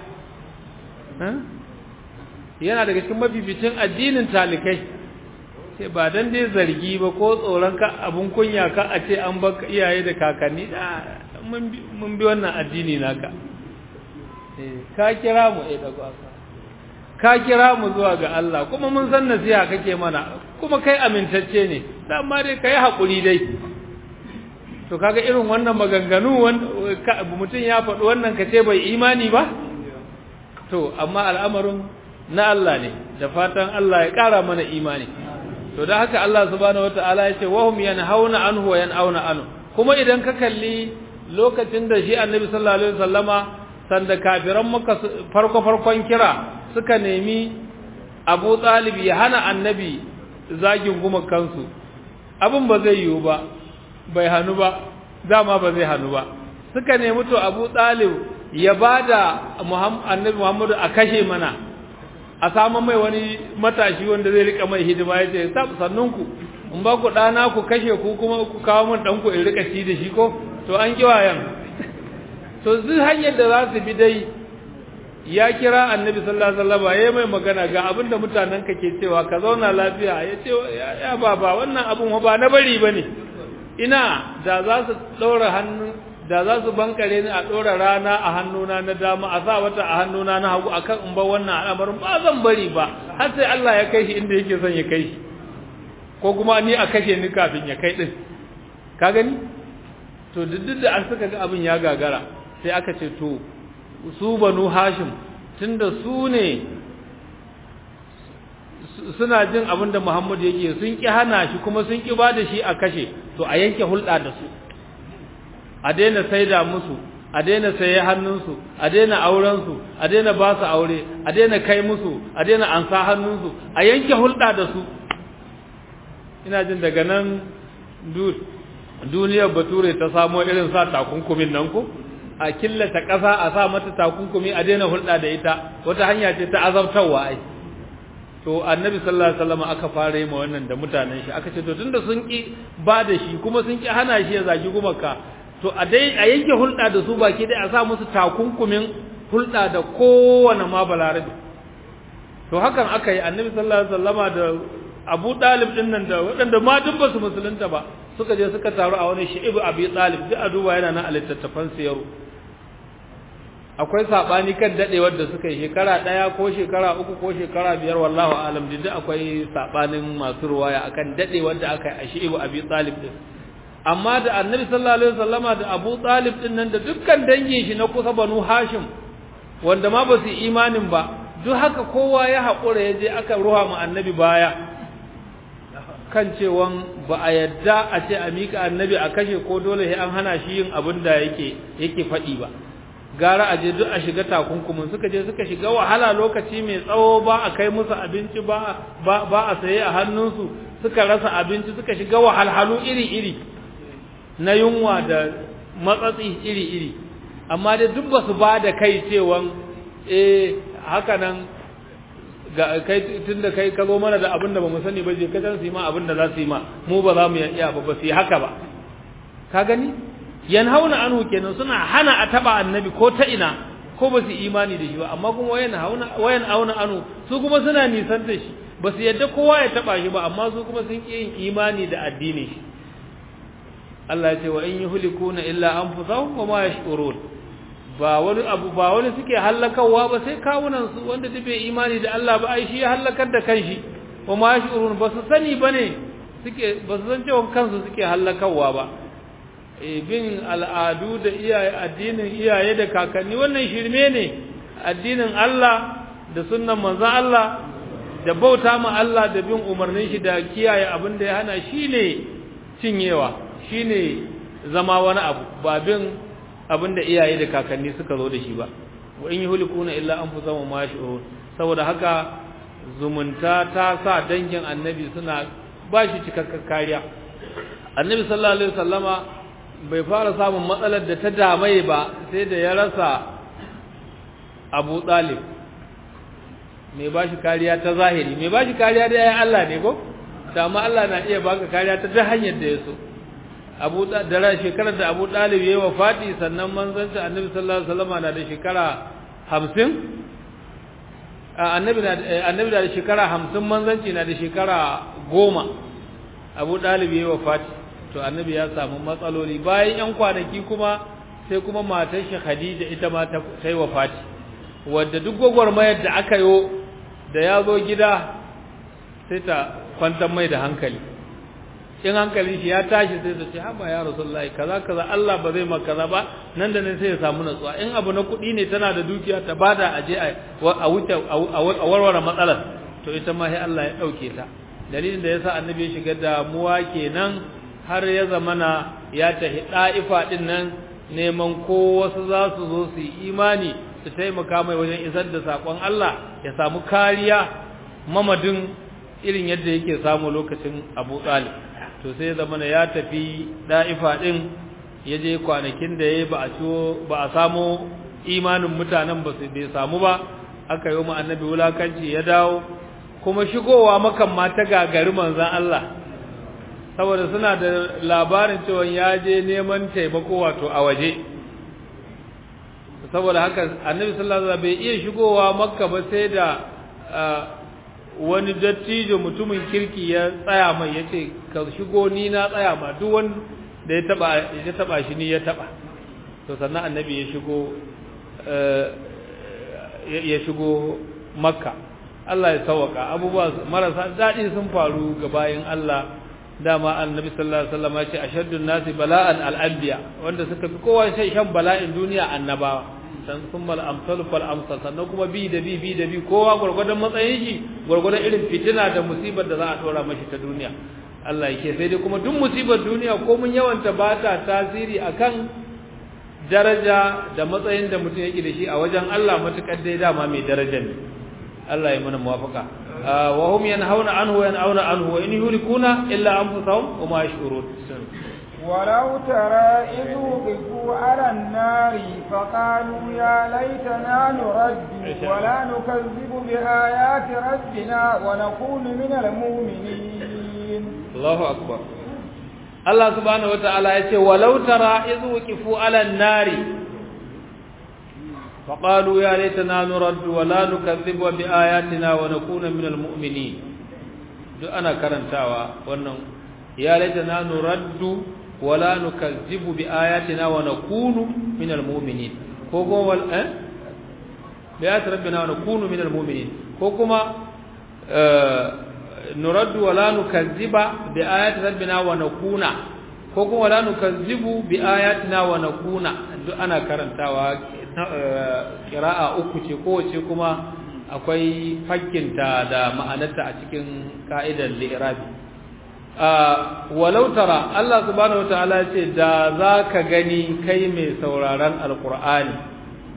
yana daga cikin mabibicin addinin talikai sai ba dan dai zargi ba ko tsoron ka abun kunya ka a ce an baka iyaye da kakanni da mun bi wannan addini naka ka kira mu eh daga ka kira mu zuwa ga Allah kuma mun san nasiha kake mana kuma kai amintacce ne dan ma dai kai hakuri dai to kaga irin wannan maganganu mutum ya faɗi wannan kace bai imani ba to amma al'amarin na Allah ne da fatan Allah ya ƙara mana imani to da haka Allah subhanahu wataala ya ce wahum yanhauna anhu wa yanauna anhu kuma idan ka kalli lokacin da shi annabi sallallahu alaihi wasallama sanda kafiran maka farko farkon kira suka nemi Abu Talib ya hana annabi zagin gumakansu abin ba zai yiwu ba bai hanu ba dama ba zai hanu ba suka nemi to Abu Talib ya bada annabi Muhammadu a kashe mana a samu mai wani matashi wanda zai rika mai hidima ya ce sannunku in ba ku ɗana ku kashe ku kuma ku kawo min ɗanku in rika ci da shi ko to an ƙi wayan to duk hanyar da za su bi dai ya kira annabi sallallahu alaihi wasallam ya mai magana ga abin da mutanen ka ke cewa ka zauna lafiya ya ce ya baba wannan abin ba na bari bane ina da za su ɗaura hannu da za su bankare ni a ɗora rana a hannuna na dama a sa wata a hannuna na hagu akan in ba wannan al'amarin ba zan bari ba har sai Allah ya kai shi inda yake son ya kai shi ko kuma ni a kashe ni kafin ya kai din ka gani to duk da an suka ga abin ya gagara sai aka ce to su banu hashim tunda su ne suna jin abin da Muhammad yake sun ki hana shi kuma sun ki ba da shi a kashe to a yanke hulɗa da su a daina saida musu a daina saye hannunsu a daina aurensu a daina ba su aure a daina kai musu a daina ansa hannunsu a yanke hulɗa da su ina jin daga nan duniyar bature ta samo irin sa takunkumin nan ko a killata ƙasa a sa mata takunkumi a daina hulɗa da ita wata hanya ce ta azabtarwa ai to annabi sallallahu alaihi wasallam aka fara yi ma wannan da mutanen shi aka ce to tunda sun ki ba da shi kuma sun ki hana shi ya zagi gumaka to a dai a yanke hulɗa da su baki dai a sa musu takunkumin hulɗa da kowane ma balarabi to hakan aka yi annabi sallallahu alaihi wasallama da Abu Talib din nan da waɗanda ma duk ba su musulunta ba suka je suka taru a wani shi'ibu Abi Talib duk a duba yana nan a littattafan siyaru akwai sabani kan dadewar da suka yi shekara daya ko shekara uku ko shekara biyar wallahu alam duk akwai sabanin masu ruwaya akan dadewar da aka yi a shi'ibu Abi Talib din amma da annabi sallallahu alaihi wasallama da Abu Talib din nan da dukkan dangin shi na kusa Banu Hashim wanda ma ba su imanin ba duk haka kowa ya haƙura ya je aka ruha mu annabi baya kan cewan ba a yadda a ce a mika annabi a kashe ko dole sai an hana shi yin abin da yake yake faɗi ba gara a je duk a shiga takunkumin suka je suka shiga wahala lokaci mai tsawo ba a kai musu abinci ba ba, ba a saye a hannunsu suka rasa abinci suka shiga wahalhalu iri-iri na yunwa da matsatsi iri-iri amma dai duk ba su ba da kai cewan eh haka nan ga kai tunda kai ka zo mana da abin da ba mu sani ba je ka san su yi ma abin da za su yi ma mu ba za mu iya ba ba su yi haka ba ka gani yanhauna anhu kenan suna hana a taba annabi ko ta ina ko ba su imani da shi ba amma kuma wayan hauna wayan auna anhu su kuma suna nisan da shi ba su yadda kowa ya taba shi ba amma su kuma sun ki yin imani da addini shi Allah ya ce wa in yuhlikuna illa anfusahum wa ma yash'urun ba wani abu ba wani suke halakawa ba sai kawunan su wanda duk bai imani da Allah ba ai shi ya halakar da kanshi wa ma yash'urun ba su sani bane suke ba su san cewa kansu suke halakawa ba bin al'adu da iyaye addinin iyaye da kakanni wannan shirme ne addinin Allah da sunnan manzon Allah da bauta ma Allah da bin umarnin shi da kiyaye abin da ya hana shine cinyewa shine zama wani abu ba bin abin da iyaye da kakanni suka zo da shi ba wa in yuhlikuna illa anfusahum ma yash'urun saboda haka zumunta ta sa dangin annabi suna ba shi cikakken kariya annabi sallallahu alaihi wasallama bai fara samun matsalar da ta damai ba sai da ya rasa abu ɗalib mai ba shi kariya ta zahiri mai ba shi kariya da yayin Allah ne ko dama Allah na iya baka kariya ta ta hanyar da ya so abu da shekarar da abu ɗalib ya yi wa faɗi sannan manzanci annabi sallallahu alaihi wasallam na da shekara hamsin annabi na da shekara hamsin manzanci na da shekara goma abu ɗalib ya yi wa faɗi to annabi ya samu matsaloli bayan yan kwanaki kuma sai kuma matar shi Khadija ita ma ta yi wafati wanda duk gwagwarmayar da aka yi da ya zo gida sai ta kwantar mai da hankali in hankalin shi ya tashi sai ta ce haba ya rasulullahi kaza kaza Allah ba zai maka kaza ba nan da nan sai ya samu natsuwa in abu na kuɗi ne tana da dukiya ta bada a je a wuce a warware matsalar to ita ma sai Allah ya ɗauke ta dalilin da yasa annabi ya shiga damuwa kenan har ya zamana ya tafi ɗa'ifa ɗin nan neman ko wasu za su zo su yi imani su taimaka mai wajen isar da saƙon Allah ya samu kariya mamadin irin yadda yake samu lokacin abu ɗalib to sai ya zamana ya tafi ɗa'ifa ɗin ya je kwanakin da ya ba a ciwo ba a samu imanin mutanen ba su bai samu ba aka yi wa annabi wulakanci ya dawo kuma shigowa makan ma ta gagari manzan Allah saboda suna da labarin cewa ya je neman taimako wato a waje saboda haka annabi sallallahu alaihi wasallam bai iya shigowa makka ba sai da wani dattijo mutumin kirki ya tsaya mai yace ka shigo ni na tsaya ma duk wanda ya taba ya taba shi ni ya taba to sannan annabi ya shigo ya shigo makka Allah ya sauwaka abubuwa marasa daɗi sun faru ga bayin Allah dama annabi sallallahu alaihi wasallam ya ce ashaddun nasi bala'an al-anbiya wanda suka fi kowa shan bala'in duniya annabawa san summal amsal fal amsal sannan kuma bi da bi bi da bi kowa gurgurdan matsayin shi gurgurdan irin fitina da musibar da za a dora mashi ta duniya Allah yake sai dai kuma duk musibar duniya ko mun yawanta ba ta tasiri akan daraja da matsayin da mutum yake da shi a wajen Allah matukar dai dama mai daraja ne Allah ya mana muwafaka wa hum yanhauna anhu wa yan'auna anhu wa in yulikuna illa anfusahum wa ma yashurun ولو ترى إذ وقفوا على النار فقالوا يا ليتنا نرد ولا نكذب بآيات ربنا ونكون من المؤمنين الله أكبر الله سبحانه وتعالى يقول ولو ترى إذ وقفوا على النار فقالوا يا ليتنا نرد ولا نكذب بآياتنا ونكون من المؤمنين duk ana karantawa wannan ya laitana nuraddu wala nukazzibu bi ayatina wa nakunu minal mu'minin ko kuma wal eh bi ayati rabbina wa nakunu minal mu'minin ko kuma nuraddu wala nukazziba bi ayati rabbina wa nakuna ko kuma wala nukazzibu bi ayatina wa nakuna duk ana karantawa kira'a uku ce kowace kuma akwai fakkinta da ma'anarta a cikin ka'idar li'irabi walau tara Allah subhanahu wataala ya ce da za ka gani kai mai sauraron alkur'ani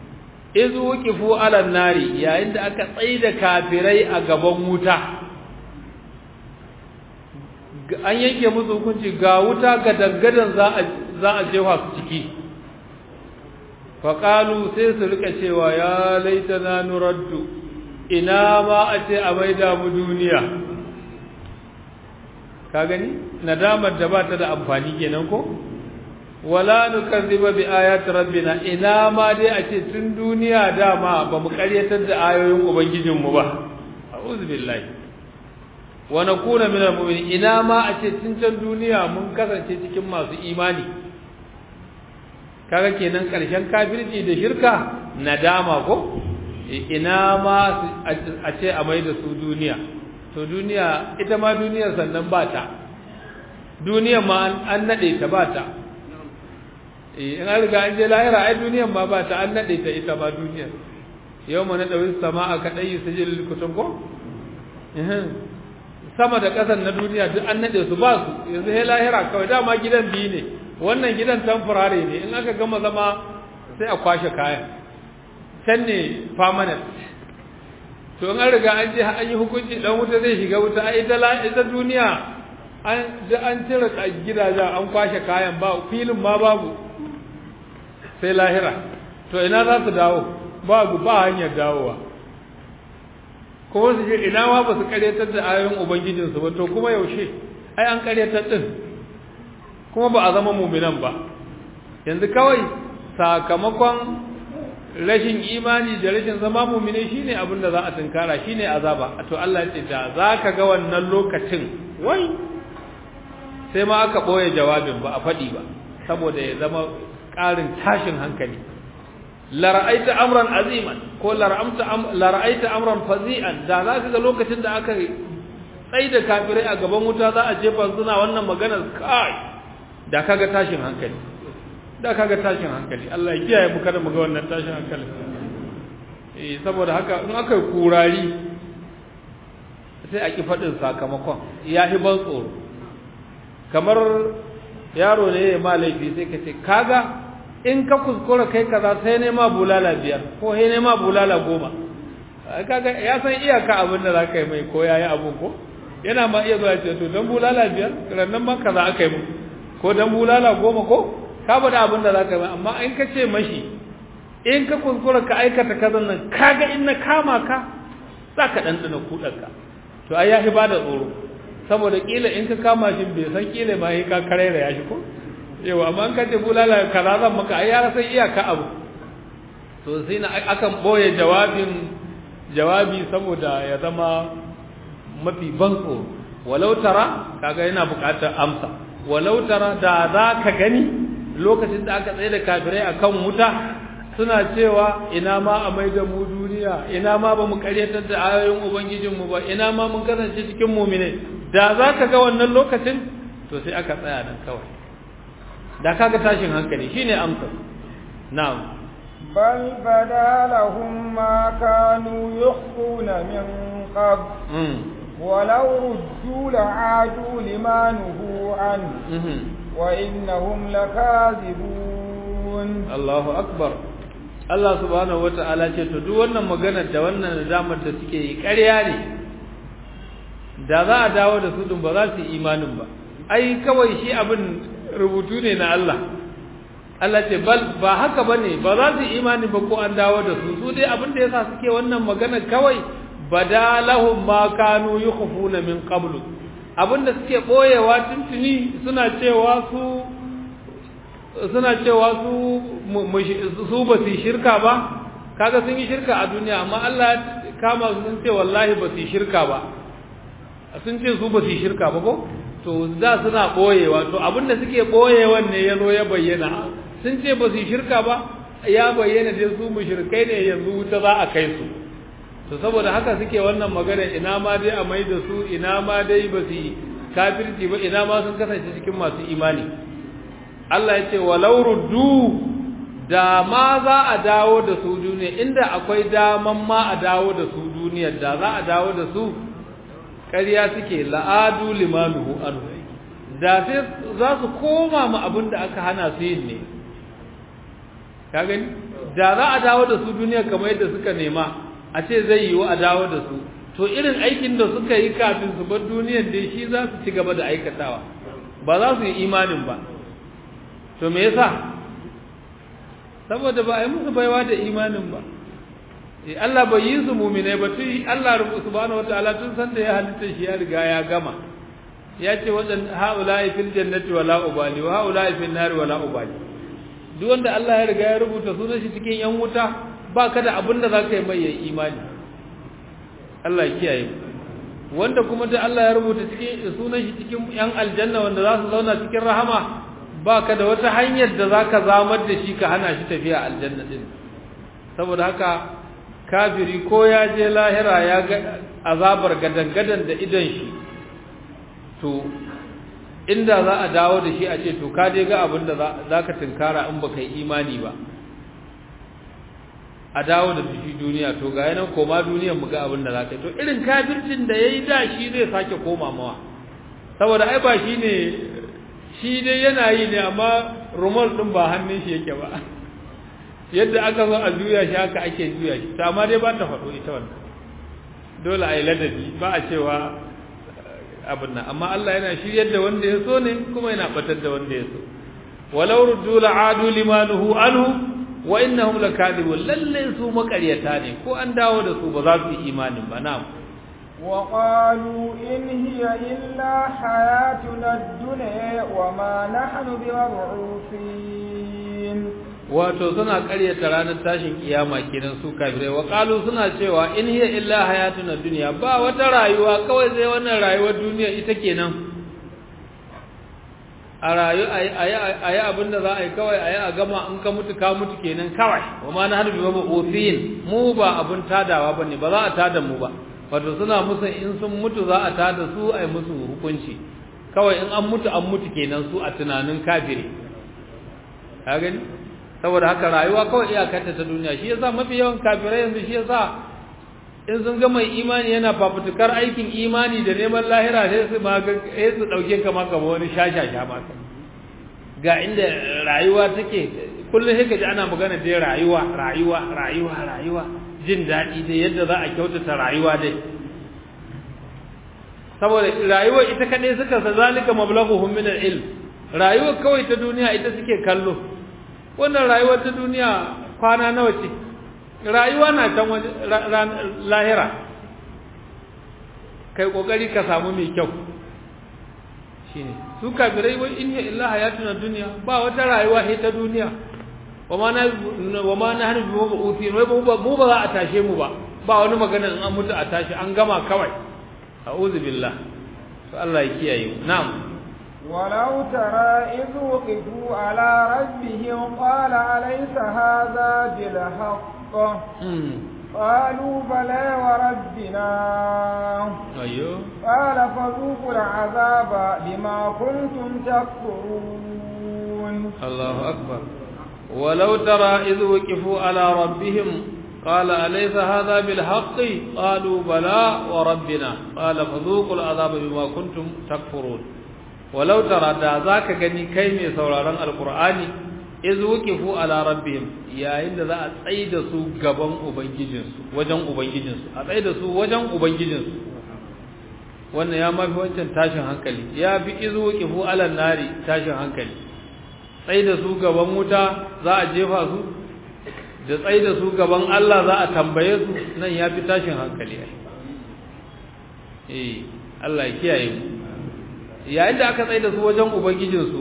izu wuqifu ala nari yayin da aka tsaida kafirai a gaban wuta an yanke musu hukunci ga wuta ga dangadan za a za a jefa su ciki faƙalu sai su rika cewa ya laitana nuraddu ina ma a ce a maida mu duniya ka gani nadamar da ba ta da amfani kenan ko wala nukazziba bi ayati rabbina ina ma dai a ce tun duniya dama ba mu karyatar da ayoyin ubangijinmu ba a'udhu billahi wa nakuna minal mu'minin ina ma a ce tun can duniya mun kasance cikin masu imani kaga kenan karshen kafirci da shirka nadama ko ina ma a ce a mai da su duniya to duniya ita ma duniyar sannan ba ta duniyar ma an nade ta ba ta in an riga an je lahira ai duniyar ma ba ta an nade ta ita ma duniyar yau ma na ɗauki sama a kaɗai su jil kutun ko sama da ƙasan na duniya duk an nade su ba su yanzu sai lahira kawai dama gidan biyu ne wannan gidan tamfurare ne in aka gama zama sai a kwashe kayan can ne permanent to in an riga an je an yi hukunci dan wuta zai shiga wuta a ita ita duniya an da an cire gidajen an kwashe kayan ba filin ma babu sai lahira to ina za su dawo babu ba hanyar dawowa kuma su ce ina ma ba su karyatar da ayoyin ubangijinsu ba to kuma yaushe ai an karyatar din kuma ba a zama muminan ba yanzu kawai sakamakon rashin imani da rashin zama mumine shine abin da za a tunkara shine azaba to Allah ya ce da zaka ga wannan lokacin wai sai ma aka boye jawabin ba a fadi ba saboda ya zama ƙarin tashin hankali la ra'aita amran aziman ko la ra'amta la ra'aita amran fazi'an da zaka ga lokacin da aka tsaida kafirai a gaban wuta za a jefa suna wannan maganar kai da kaga tashin hankali da kaga tashin hankali Allah ya kiyaye mu kada mu ga wannan tashin hankali eh saboda haka in aka kurari sai a ki fadin sakamakon ya hi ban tsoro kamar yaro ne ya ma laifi sai ka ce kaga in ka kuskura kai kaza sai ne ma bulala biyar ko sai ne ma bulala goma kaga ya san iyaka abin da zaka yi mai ko yayi abun ko yana ma iya zuwa ce to dan bulala biyar rannan ma kaza aka yi mu ko dan bulala goma ko ka bada abin da zaka yi amma in ka ce mashi in ka kuskura ka aikata kazan nan kaga in na kama ka zaka dandana kudanka to ai ya ba da tsoro saboda kila in ka kama shi bai san kila ma yi ka karera ya shi ko yau amma in ka ce bulala kaza zan maka ai ya san iyaka abu to sai na akan boye jawabin jawabi saboda ya zama mafi ban tsoro walau tara kaga yana buƙatar amsa walau tara da za ka gani lokacin da aka tsaye da kafirai akan wuta suna cewa ina ma a mai da mu duniya ina ma ba mu karyatar da ayoyin ubangijinmu ba ina ma mun kasance cikin mumine da za ka ga wannan lokacin to sai aka tsaya nan kawai da kaga tashin hankali shine amsar na'am بل بدا لهم ما كانوا يخفون من قبل ولو ردوا لعادوا لما نهوا عنه وإنهم لكاذبون الله أكبر Allah subhanahu wata'ala ce to duk wannan maganar da wannan nadamar da suke yi ƙarya ne da za a dawo da su din ba za su yi imanin ba ai kawai shi abin rubutu ne na Allah Allah ce bal ba haka bane ba za su yi imani ba ko an dawo da su su dai abin da yasa suke wannan maganar kawai badalahum ma kanu yukhfuna min qablu abinda suke boyewa tuntuni suna cewa su suna cewa su su ba su shirka ba kaga sun yi shirka a duniya amma Allah kama su sun ce wallahi ba su shirka ba sun ce su ba su shirka ba ko to da suna boyewa to abinda suke boyewan ne yazo ya bayyana sun ce ba su shirka ba ya bayyana dai su mushrikai ne yanzu wuta za a kai su to saboda haka suke wannan magana ina ma dai a mai da su ina ma dai ba su kafirci ba ina ma sun kasance cikin masu imani Allah ya ce walau ruddu da ma za a dawo da su duniya inda akwai daman ma a dawo da su duniya da za a dawo da su ƙarya suke la'adu limanuhu anhu da sai za su koma mu abin da aka hana su yin ne ka gani da za a dawo da su duniya kamar yadda suka nema a ce zai yiwu a dawo da su to irin aikin da suka yi kafin su bar duniyar dai shi za su ci gaba da aikatawa ba za su yi imanin ba to me yasa saboda ba a yi musu baiwa da imanin ba Allah bai yi su muminai ba tun Allah subhanahu wataala tun san da ya halitta shi ya riga ya gama ya ce wadan haula'i fil jannati wala ubali wa haula'i fil nari wala ubali duk wanda Allah ya riga ya rubuta sunan shi cikin yan wuta ba ka da abin da zaka yi mai yayi imani Allah ya kiyaye wanda kuma da Allah ya rubuta cikin sunan shi cikin yan aljanna wanda za su zauna cikin rahama ba ka da wata hanyar da zaka zamar da shi ka hana shi tafiya aljanna din saboda haka kafiri ko ya je lahira ya ga azabar gadangadan da idon shi to inda za a dawo da shi a ce to ka dai ga abin da za ka tunkara in baka yi imani ba a dawo da shi duniya to ga yanan koma duniyar mu ga abin da za ka yi to irin kafircin da ya yi da shi zai sake koma mawa saboda ai ba shi ne shi dai yana yi ne amma rumol ɗin ba hannun shi yake ba yadda aka zo a juya shi haka ake juya shi ta amma dai ba ta faɗo ita wannan dole a yi ladabi ba a cewa abin nan amma Allah yana shiryar da wanda ya so ne kuma yana batar da wanda ya so walau ruddu la'adu limanuhu anhu wa innahum lakadibun lalle su makaryata ne ko an dawo da su ba za su yi imanin ba na'am وقالوا إن هي إلا حياتنا الدنيا وما نحن بمبعوثين wato suna ƙaryata ranar tashin kiyama kenan su kafirai wa qalu suna cewa in hiya illa hayatuna dunya ba wata rayuwa kawai sai wannan rayuwar duniya ita kenan a rayu ayi abinda za a yi kawai ayi a gama in ka mutu ka mutu kenan kawai wa ma na harbi ba usin mu ba abun tadawa bane ba za a tada mu ba wato suna musu in sun mutu za a tada su ai musu hukunci kawai in an mutu an mutu kenan su a tunanin kafiri ka gani saboda haka rayuwa kawai iyakarta ta duniya shi yasa mafi yawan kafirai yanzu shi yasa in sun ga mai imani yana fafutukar aikin imani da neman lahira sai su ma sai su dauke ka maka wani shashasha ma ga inda rayuwa take kullum sai ka ji ana magana dai rayuwa rayuwa rayuwa rayuwa jin daɗi dai yadda za a kyautata rayuwa dai saboda rayuwa ita kadai suka sa zalika mablaghuhum min al-ilm rayuwa kawai ta duniya ita suke kallo wannan rayuwar ta duniya kwana nawa ce rayuwa na can lahira kai kokari ka samu mai kyau shine su kafirai wai in ya illa hayatuna dunya ba wata rayuwa sai ta duniya wama na wama na hanu bi mu uti wai mu ba mu ba za a tashe mu ba ba wani magana in an mutu a tashi an gama kawai a'udhu billah to Allah ya kiyaye mu na'am ولو ترى إذ وقفوا على ربهم قال أليس هذا بالحق قالوا بلى وربنا أيوه قال فذوقوا العذاب بما كنتم تكفرون الله أكبر ولو ترى إذ وقفوا على ربهم قال أليس هذا بالحق قالوا بلى وربنا قال فذوقوا العذاب بما كنتم تكفرون walau tara da zaka gani kai mai sauraron alqur'ani iz wuqifu ala rabbihim yayin da za a tsai da su gaban ubangijinsu wajen ubangijinsu a tsai da su wajen ubangijinsu wannan ya mafi wancan tashin hankali ya fi iz wuqifu ala nari tashin hankali tsai da su gaban wuta za a jefa su da tsai da su gaban Allah za a tambaye su nan ya fi tashin hankali eh Allah ya kiyaye mu yayin da aka tsaye da su wajen ubangijinsu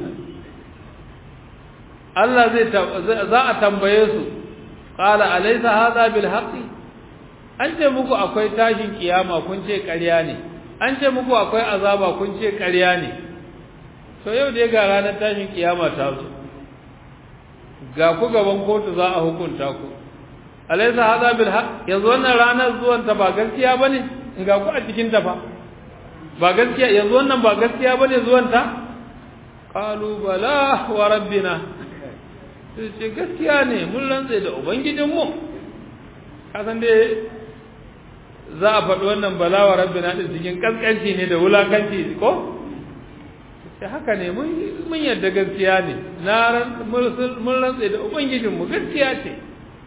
Allah zai za a tambaye su qala alaysa hadha bil haqqi an ce muku akwai tashin kiyama kun ce ƙarya ne an ce muku akwai azaba kun ce ƙarya ne to yau dai ga ranar tashin kiyama ta zo ga ku gaban kotu za a hukunta ku alaysa hadha bil haqq yanzu wannan ranar zuwan ta ba gaskiya bane ga ku a cikin ta fa ba gaskiya yanzu wannan ba gaskiya bane zuwanta qalu bala wa rabbina sai ce gaskiya ne mun rantsa da ubangijin mu kasan dai za a faɗi wannan bala wa rabbina din cikin kaskanci ne da wulakanci ko sai haka ne mun yadda gaskiya ne na mun rantsa da ubangijinmu gaskiya ce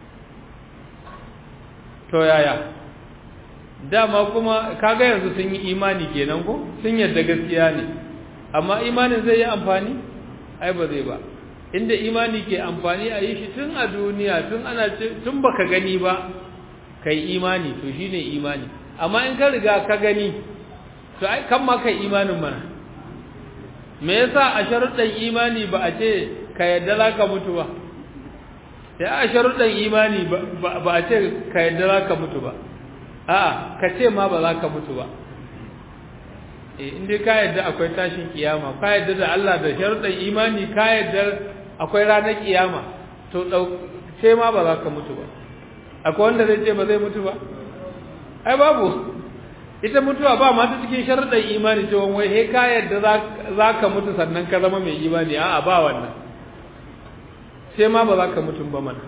to yaya dama kuma kaga yanzu sun yi imani kenan ko sun yadda gaskiya ne amma imanin zai yi amfani ai ba zai ba inda imani ke amfani a yi shi tun a duniya tun ana tun baka gani ba kai imani to shine imani amma in ka riga ka gani to ai kan ma kai imanin mana me yasa a sharuɗan imani ba a ce ka yadda za ka mutu ba sai a sharuɗan imani ba a ce ka yadda za ka mutu ba a'a ka ce ma ba za ka mutu ba eh inda ka yadda akwai tashin kiyama ka yadda da Allah da sharuɗan imani ka yadda akwai ranar kiyama to ce ma ba za ka mutu ba akwai wanda zai ce ba zai mutu ba ai babu ita mutuwa ba ma ta cikin sharuɗan imani cewa wai he ka yadda za ka mutu sannan ka zama mai imani a'a ba wannan sai ma ba za ka mutu ba mana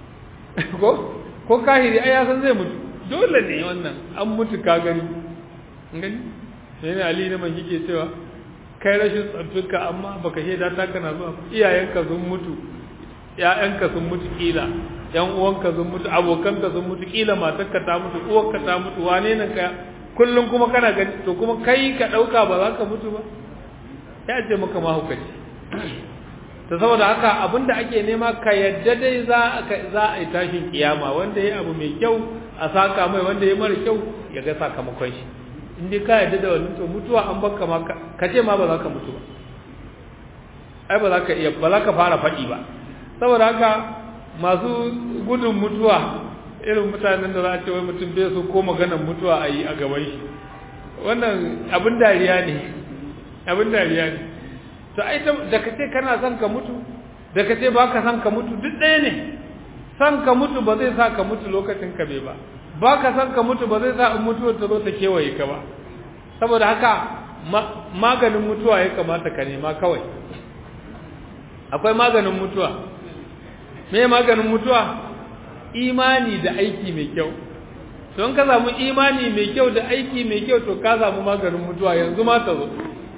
ko ko kahiri ai ya san zai mutu dole ne wannan an mutu ka gani gani sai ne ali ne man yake cewa kai rashin tsantunka amma baka shaida ta kana zuwa iyayenka sun mutu ƴaƴanka sun mutu kila ƴan uwanka sun mutu abokanka sun mutu kila matarka ta mutu uwarka ta mutu wane ne ka kullum kuma kana gani to kuma kai ka dauka ba za ka mutu ba ya ce maka mahukaci ta saboda haka abinda ake nema ka yadda dai za za a yi tashin kiyama wanda ya abu mai kyau a saka mai wanda ya mara kyau ya ga sakamakon shi in dai ka yadda da wannan to mutuwa an baka ma ka ce ma ba za ka mutu ba ai ba za ka iya ba za ka fara faɗi ba saboda haka masu gudun mutuwa irin mutanen da za a ce wai mutum bai so ko maganar mutuwa a yi a gaban shi wannan abin dariya ne abin dariya ne to ai da ka ce kana son ka mutu da ka ce ba ka son ka mutu duk ɗaya ne son ka mutu ba zai sa ka mutu lokacin ka bai ba ba ka son ka mutu ba zai sa in mutuwar ta zo ta kewaye ka ba saboda haka maganin mutuwa ya kamata ka nema kawai akwai maganin mutuwa me maganin mutuwa imani da aiki mai kyau don ka samu imani mai kyau da aiki mai kyau to ka samu maganin mutuwa yanzu ma ta zo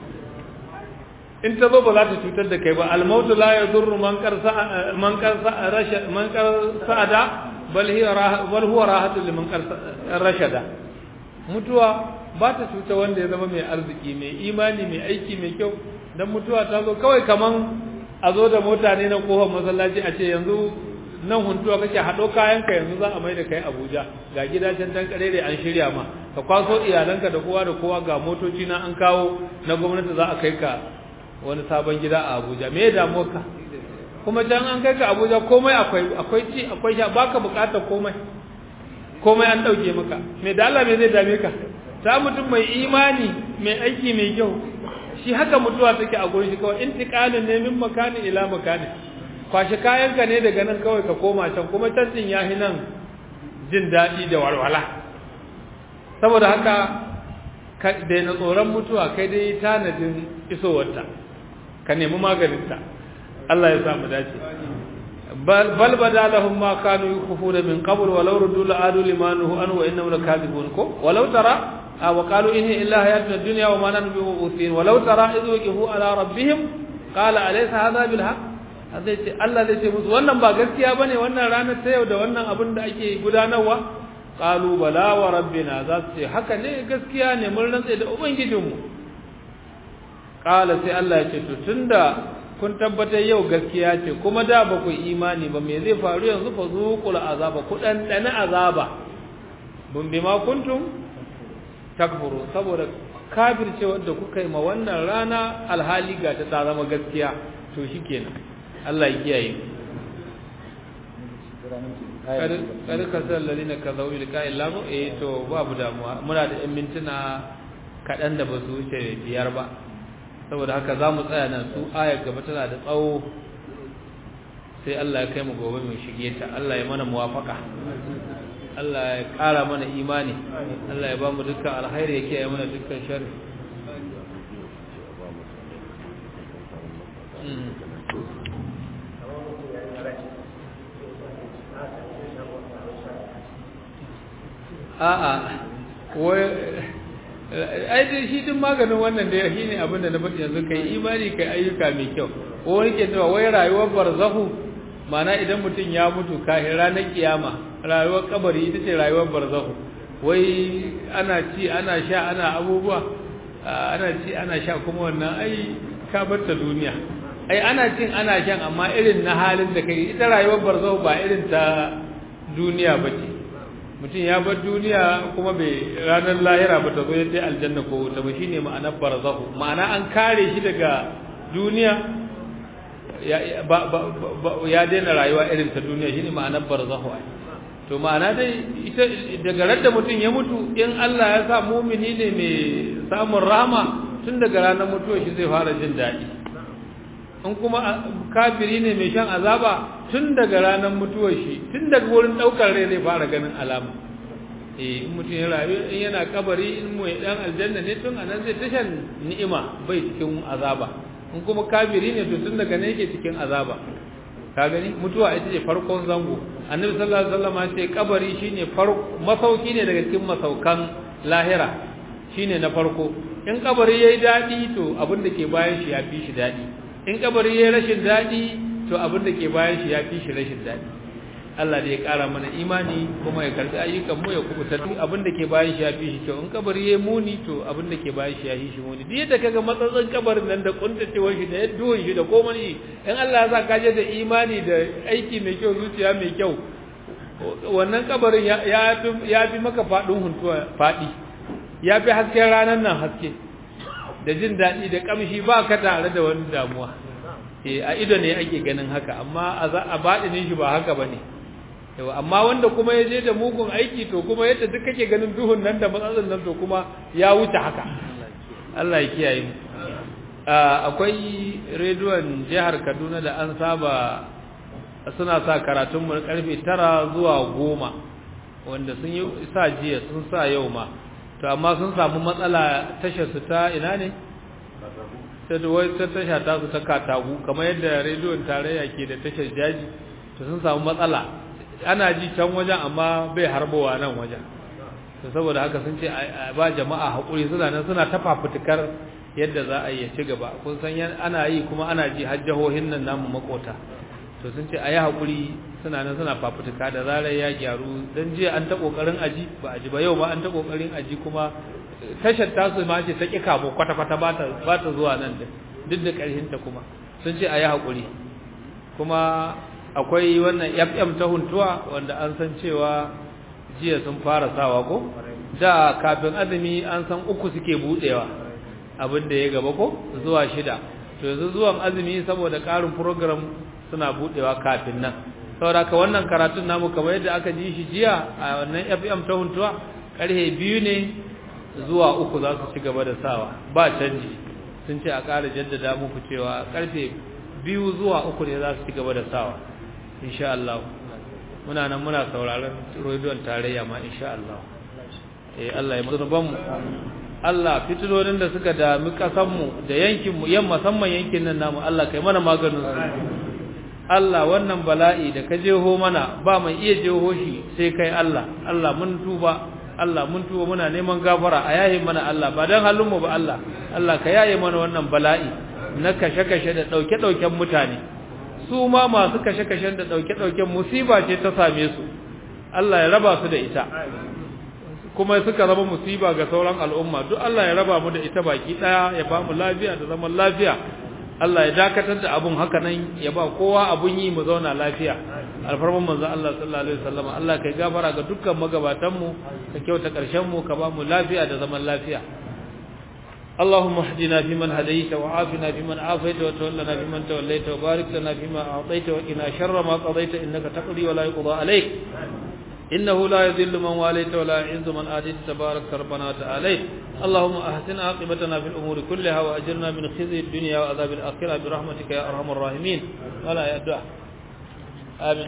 in ta zo ba za ta cutar da kai ba almautu la yadurru man qarsa man qarsa rasha man qarsada bal hiya bal huwa rahatu liman qarsa rashada mutuwa ba ta cuta wanda ya zama mai arziki mai imani mai aiki mai kyau dan mutuwa ta zo kawai kaman a zo da mota ne na kofar masallaci a ce yanzu nan huntuwa kake haɗo kayanka yanzu za a mai da kai Abuja ga gidajen dan karere an shirya ma ka kwaso iyalanka da kowa da kowa ga motoci na an kawo na gwamnati za a kai ka wani sabon gida a Abuja me ya damu ka kuma can an kai ka Abuja komai akwai akwai ci akwai sha baka bukatar komai komai an dauke maka me da Allah me zai dame ka ta mutum mai imani mai aiki mai kyau shi haka mutuwa take a gurin shi kawai intiqalin ne min makani ila makani kwashi kayanka ne daga nan kawai ka koma can kuma can din yahi nan jin daɗi da walwala saboda haka ka daina tsoron mutuwa kai dai tanadin isowarta ka nemi maganinta Allah ya samu dace bal bada lahum ma kanu yukhfuna min qabl walau ruddu la adu limanuhu an wa innahum lakadibun ko walau tara wa qalu in illa hayatuna dunya wa ma nahnu bi'uthin walau tara idh waqifu ala rabbihim qala alaysa hadha bil haqq zai ce Allah zai ce musu wannan ba gaskiya bane wannan ranar ta yau da wannan abin da ake gudanarwa qalu bala wa rabbina za su ce haka ne gaskiya ne mun rantsa da ubangijinmu qala sai Allah ya ce to tunda kun tabbatar yau gaskiya ce kuma da ba ku imani ba me zai faru yanzu fa zuqul azaba ku dan dana azaba bun bima kuntum takfuru saboda kafirce wanda kuka yi ma wannan rana alhali ga ta zama gaskiya to shikenan Allah ya kiyaye kar ka san ladina ka zau ilka illa ko eh to babu damuwa muna da yan mintuna kaɗan da ba su wuce biyar ba saboda haka za mu tsaya nan su ayar gaba tana da tsawo sai Allah ya kai mu gobe mu shige ta Allah ya mana muwafaka Allah ya ƙara mana imani Allah ya ba mu dukkan alkhairi ya kiyaye mana dukkan sharri a'a wai ai dai shi din maganin wannan da shi ne abin da na faɗi yanzu kai imani kai ayyuka mai kyau ko wani ke cewa wai rayuwar barzahu mana idan mutum ya mutu kafin ranar kiyama rayuwar kabari ita ce rayuwar barzahu wai ana ci ana sha ana abubuwa ana ci ana sha kuma wannan ai ka bar ta duniya ai ana cin ana shan amma irin na halin da kai ita rayuwar barzahu ba irin ta duniya ba ce mutum ya bar duniya kuma bai ranar lahira ba ta zo yadda aljanna ko wuta ba shine ma'anar barzahu ma'ana an kare shi daga duniya ya daina rayuwa irin ta duniya shine ma'anar barzahu ai to ma'ana dai ita daga radda mutum ya mutu in Allah ya sa mumini ne mai samun rahama tun daga ranar mutuwar shi zai fara jin daɗi in kuma kafiri ne mai shan azaba tun daga ranar mutuwar shi tun daga wurin ɗaukar rai zai fara ganin alama eh in mutum ya rayu in yana kabari in mu dan aljanna ne tun anan zai tashan ni'ima bai cikin azaba in kuma kafiri ne to tun daga ne yake cikin azaba ka gani mutuwa ita ce farkon zango annabi sallallahu alaihi wasallam ya ce kabari shine farko masauki ne daga cikin masaukan lahira shine na farko in kabari yayi dadi to abin da ke bayan shi ya fi shi dadi in kabari yayi rashin dadi to abin da ke bayan shi ya fi shi rashin dadi Allah da ya kara mana imani kuma ya karbi ayyukan mu ya kubuta duk abin da ke bayan shi ya fi shi kyau in kabari yayi muni to abin da ke bayan shi ya fi shi muni duk yadda kaga matsatsin kabarin nan da kuntacewar shi da yadduwan shi da komai in Allah ya sa ka je da imani da aiki mai kyau zuciya mai kyau wannan kabarin ya ya fi maka fadin huntuwa fadi ya fi hasken ranar nan haske da jin daɗi da kamshi ba ka tare da wani damuwa eh a ido ne ake ganin haka amma a baɗinin shi ba haka bane yau amma wanda kuma ya je da mugun aiki to kuma yadda duk kake ganin duhun nan da matsatsin nan to kuma ya wuce haka Allah ya kiyaye mu akwai rediyon jihar Kaduna da an saba suna sa karatun mu karfe 9 zuwa 10 wanda sun yi sa jiya sun sa yau ma to amma sun samu matsala tashar su ta ina ne ta wai ta tasha ta su ta katagu kamar yadda rediyon tarayya ke da tashar jaji to sun samu matsala ana ji can wajen amma bai harbowa nan wajen to saboda haka sun ce ba jama'a haƙuri suna nan suna ta fafutukar yadda za a yi ci gaba kun san ana yi kuma ana ji har jihohin nan namu makota to sun ce a yi haƙuri suna nan suna fafutuka da zarar ya gyaru don jiya an ta ƙoƙarin aji ba aji ba yau ba an ta ƙoƙarin aji kuma tashar tasu ma ce ta ƙi kamo kwata-kwata ba ta zuwa nan duk da ƙarhinta kuma sun ce a yi haƙuri kuma akwai wannan fm ta huntuwa wanda an san cewa jiya sun fara sawa ko da kafin azumi an san uku suke budewa abin da ya gaba ko zuwa shida to yanzu zuwan azumi saboda karin program suna budewa kafin nan saboda ka wannan karatun namu kamar yadda aka ji shi jiya a wannan fm ta huntuwa karhe biyu ne zuwa uku za su ci gaba da sawa ba canji sun ce a ƙara jaddada muku cewa karfe biyu zuwa uku ne za su ci gaba da sawa insha Allah muna nan muna sauraron rediyon tarayya ma insha Allah eh Allah ya musulban mu Allah fitinonin da suka dami kasan mu da yankin mu yan musamman yankin nan namu Allah kai mana maganin su Allah wannan bala'i da ka jeho mana ba mai iya jeho shi sai kai Allah Allah mun tuba Allah mun tuba muna neman gafara a yayin mana Allah ba dan halin mu ba Allah Allah ka yaye mana wannan bala'i na kashe-kashe da dauke-dauken mutane su ma masu kashe-kashen da ɗauke-ɗauken musiba ce ta same su Allah ya raba su da ita kuma suka raba musiba ga sauran al'umma duk Allah ya raba mu da ita baki ɗaya ya ba mu lafiya da zaman lafiya Allah ya dakatar da abun haka nan ya ba kowa abun yi mu zauna lafiya alfarman manzo Allah sallallahu alaihi wasallam Allah kai gafara ga dukkan magabatan mu ka kyauta karshen mu ka ba mu lafiya da zaman lafiya اللهم اهدنا فيمن هديت وعافنا فيمن عافيت وتولنا فيمن توليت وبارك لنا فيما أعطيت وقنا شر ما قضيت إنك تقضي ولا يقضى عليك إنه لا يذل من واليت ولا يعز من آتيت تبارك ربنا وتعالى اللهم أحسن عاقبتنا في الأمور كلها وأجرنا من خزي الدنيا وعذاب الآخرة برحمتك يا أرحم الراحمين ولا يدع آمين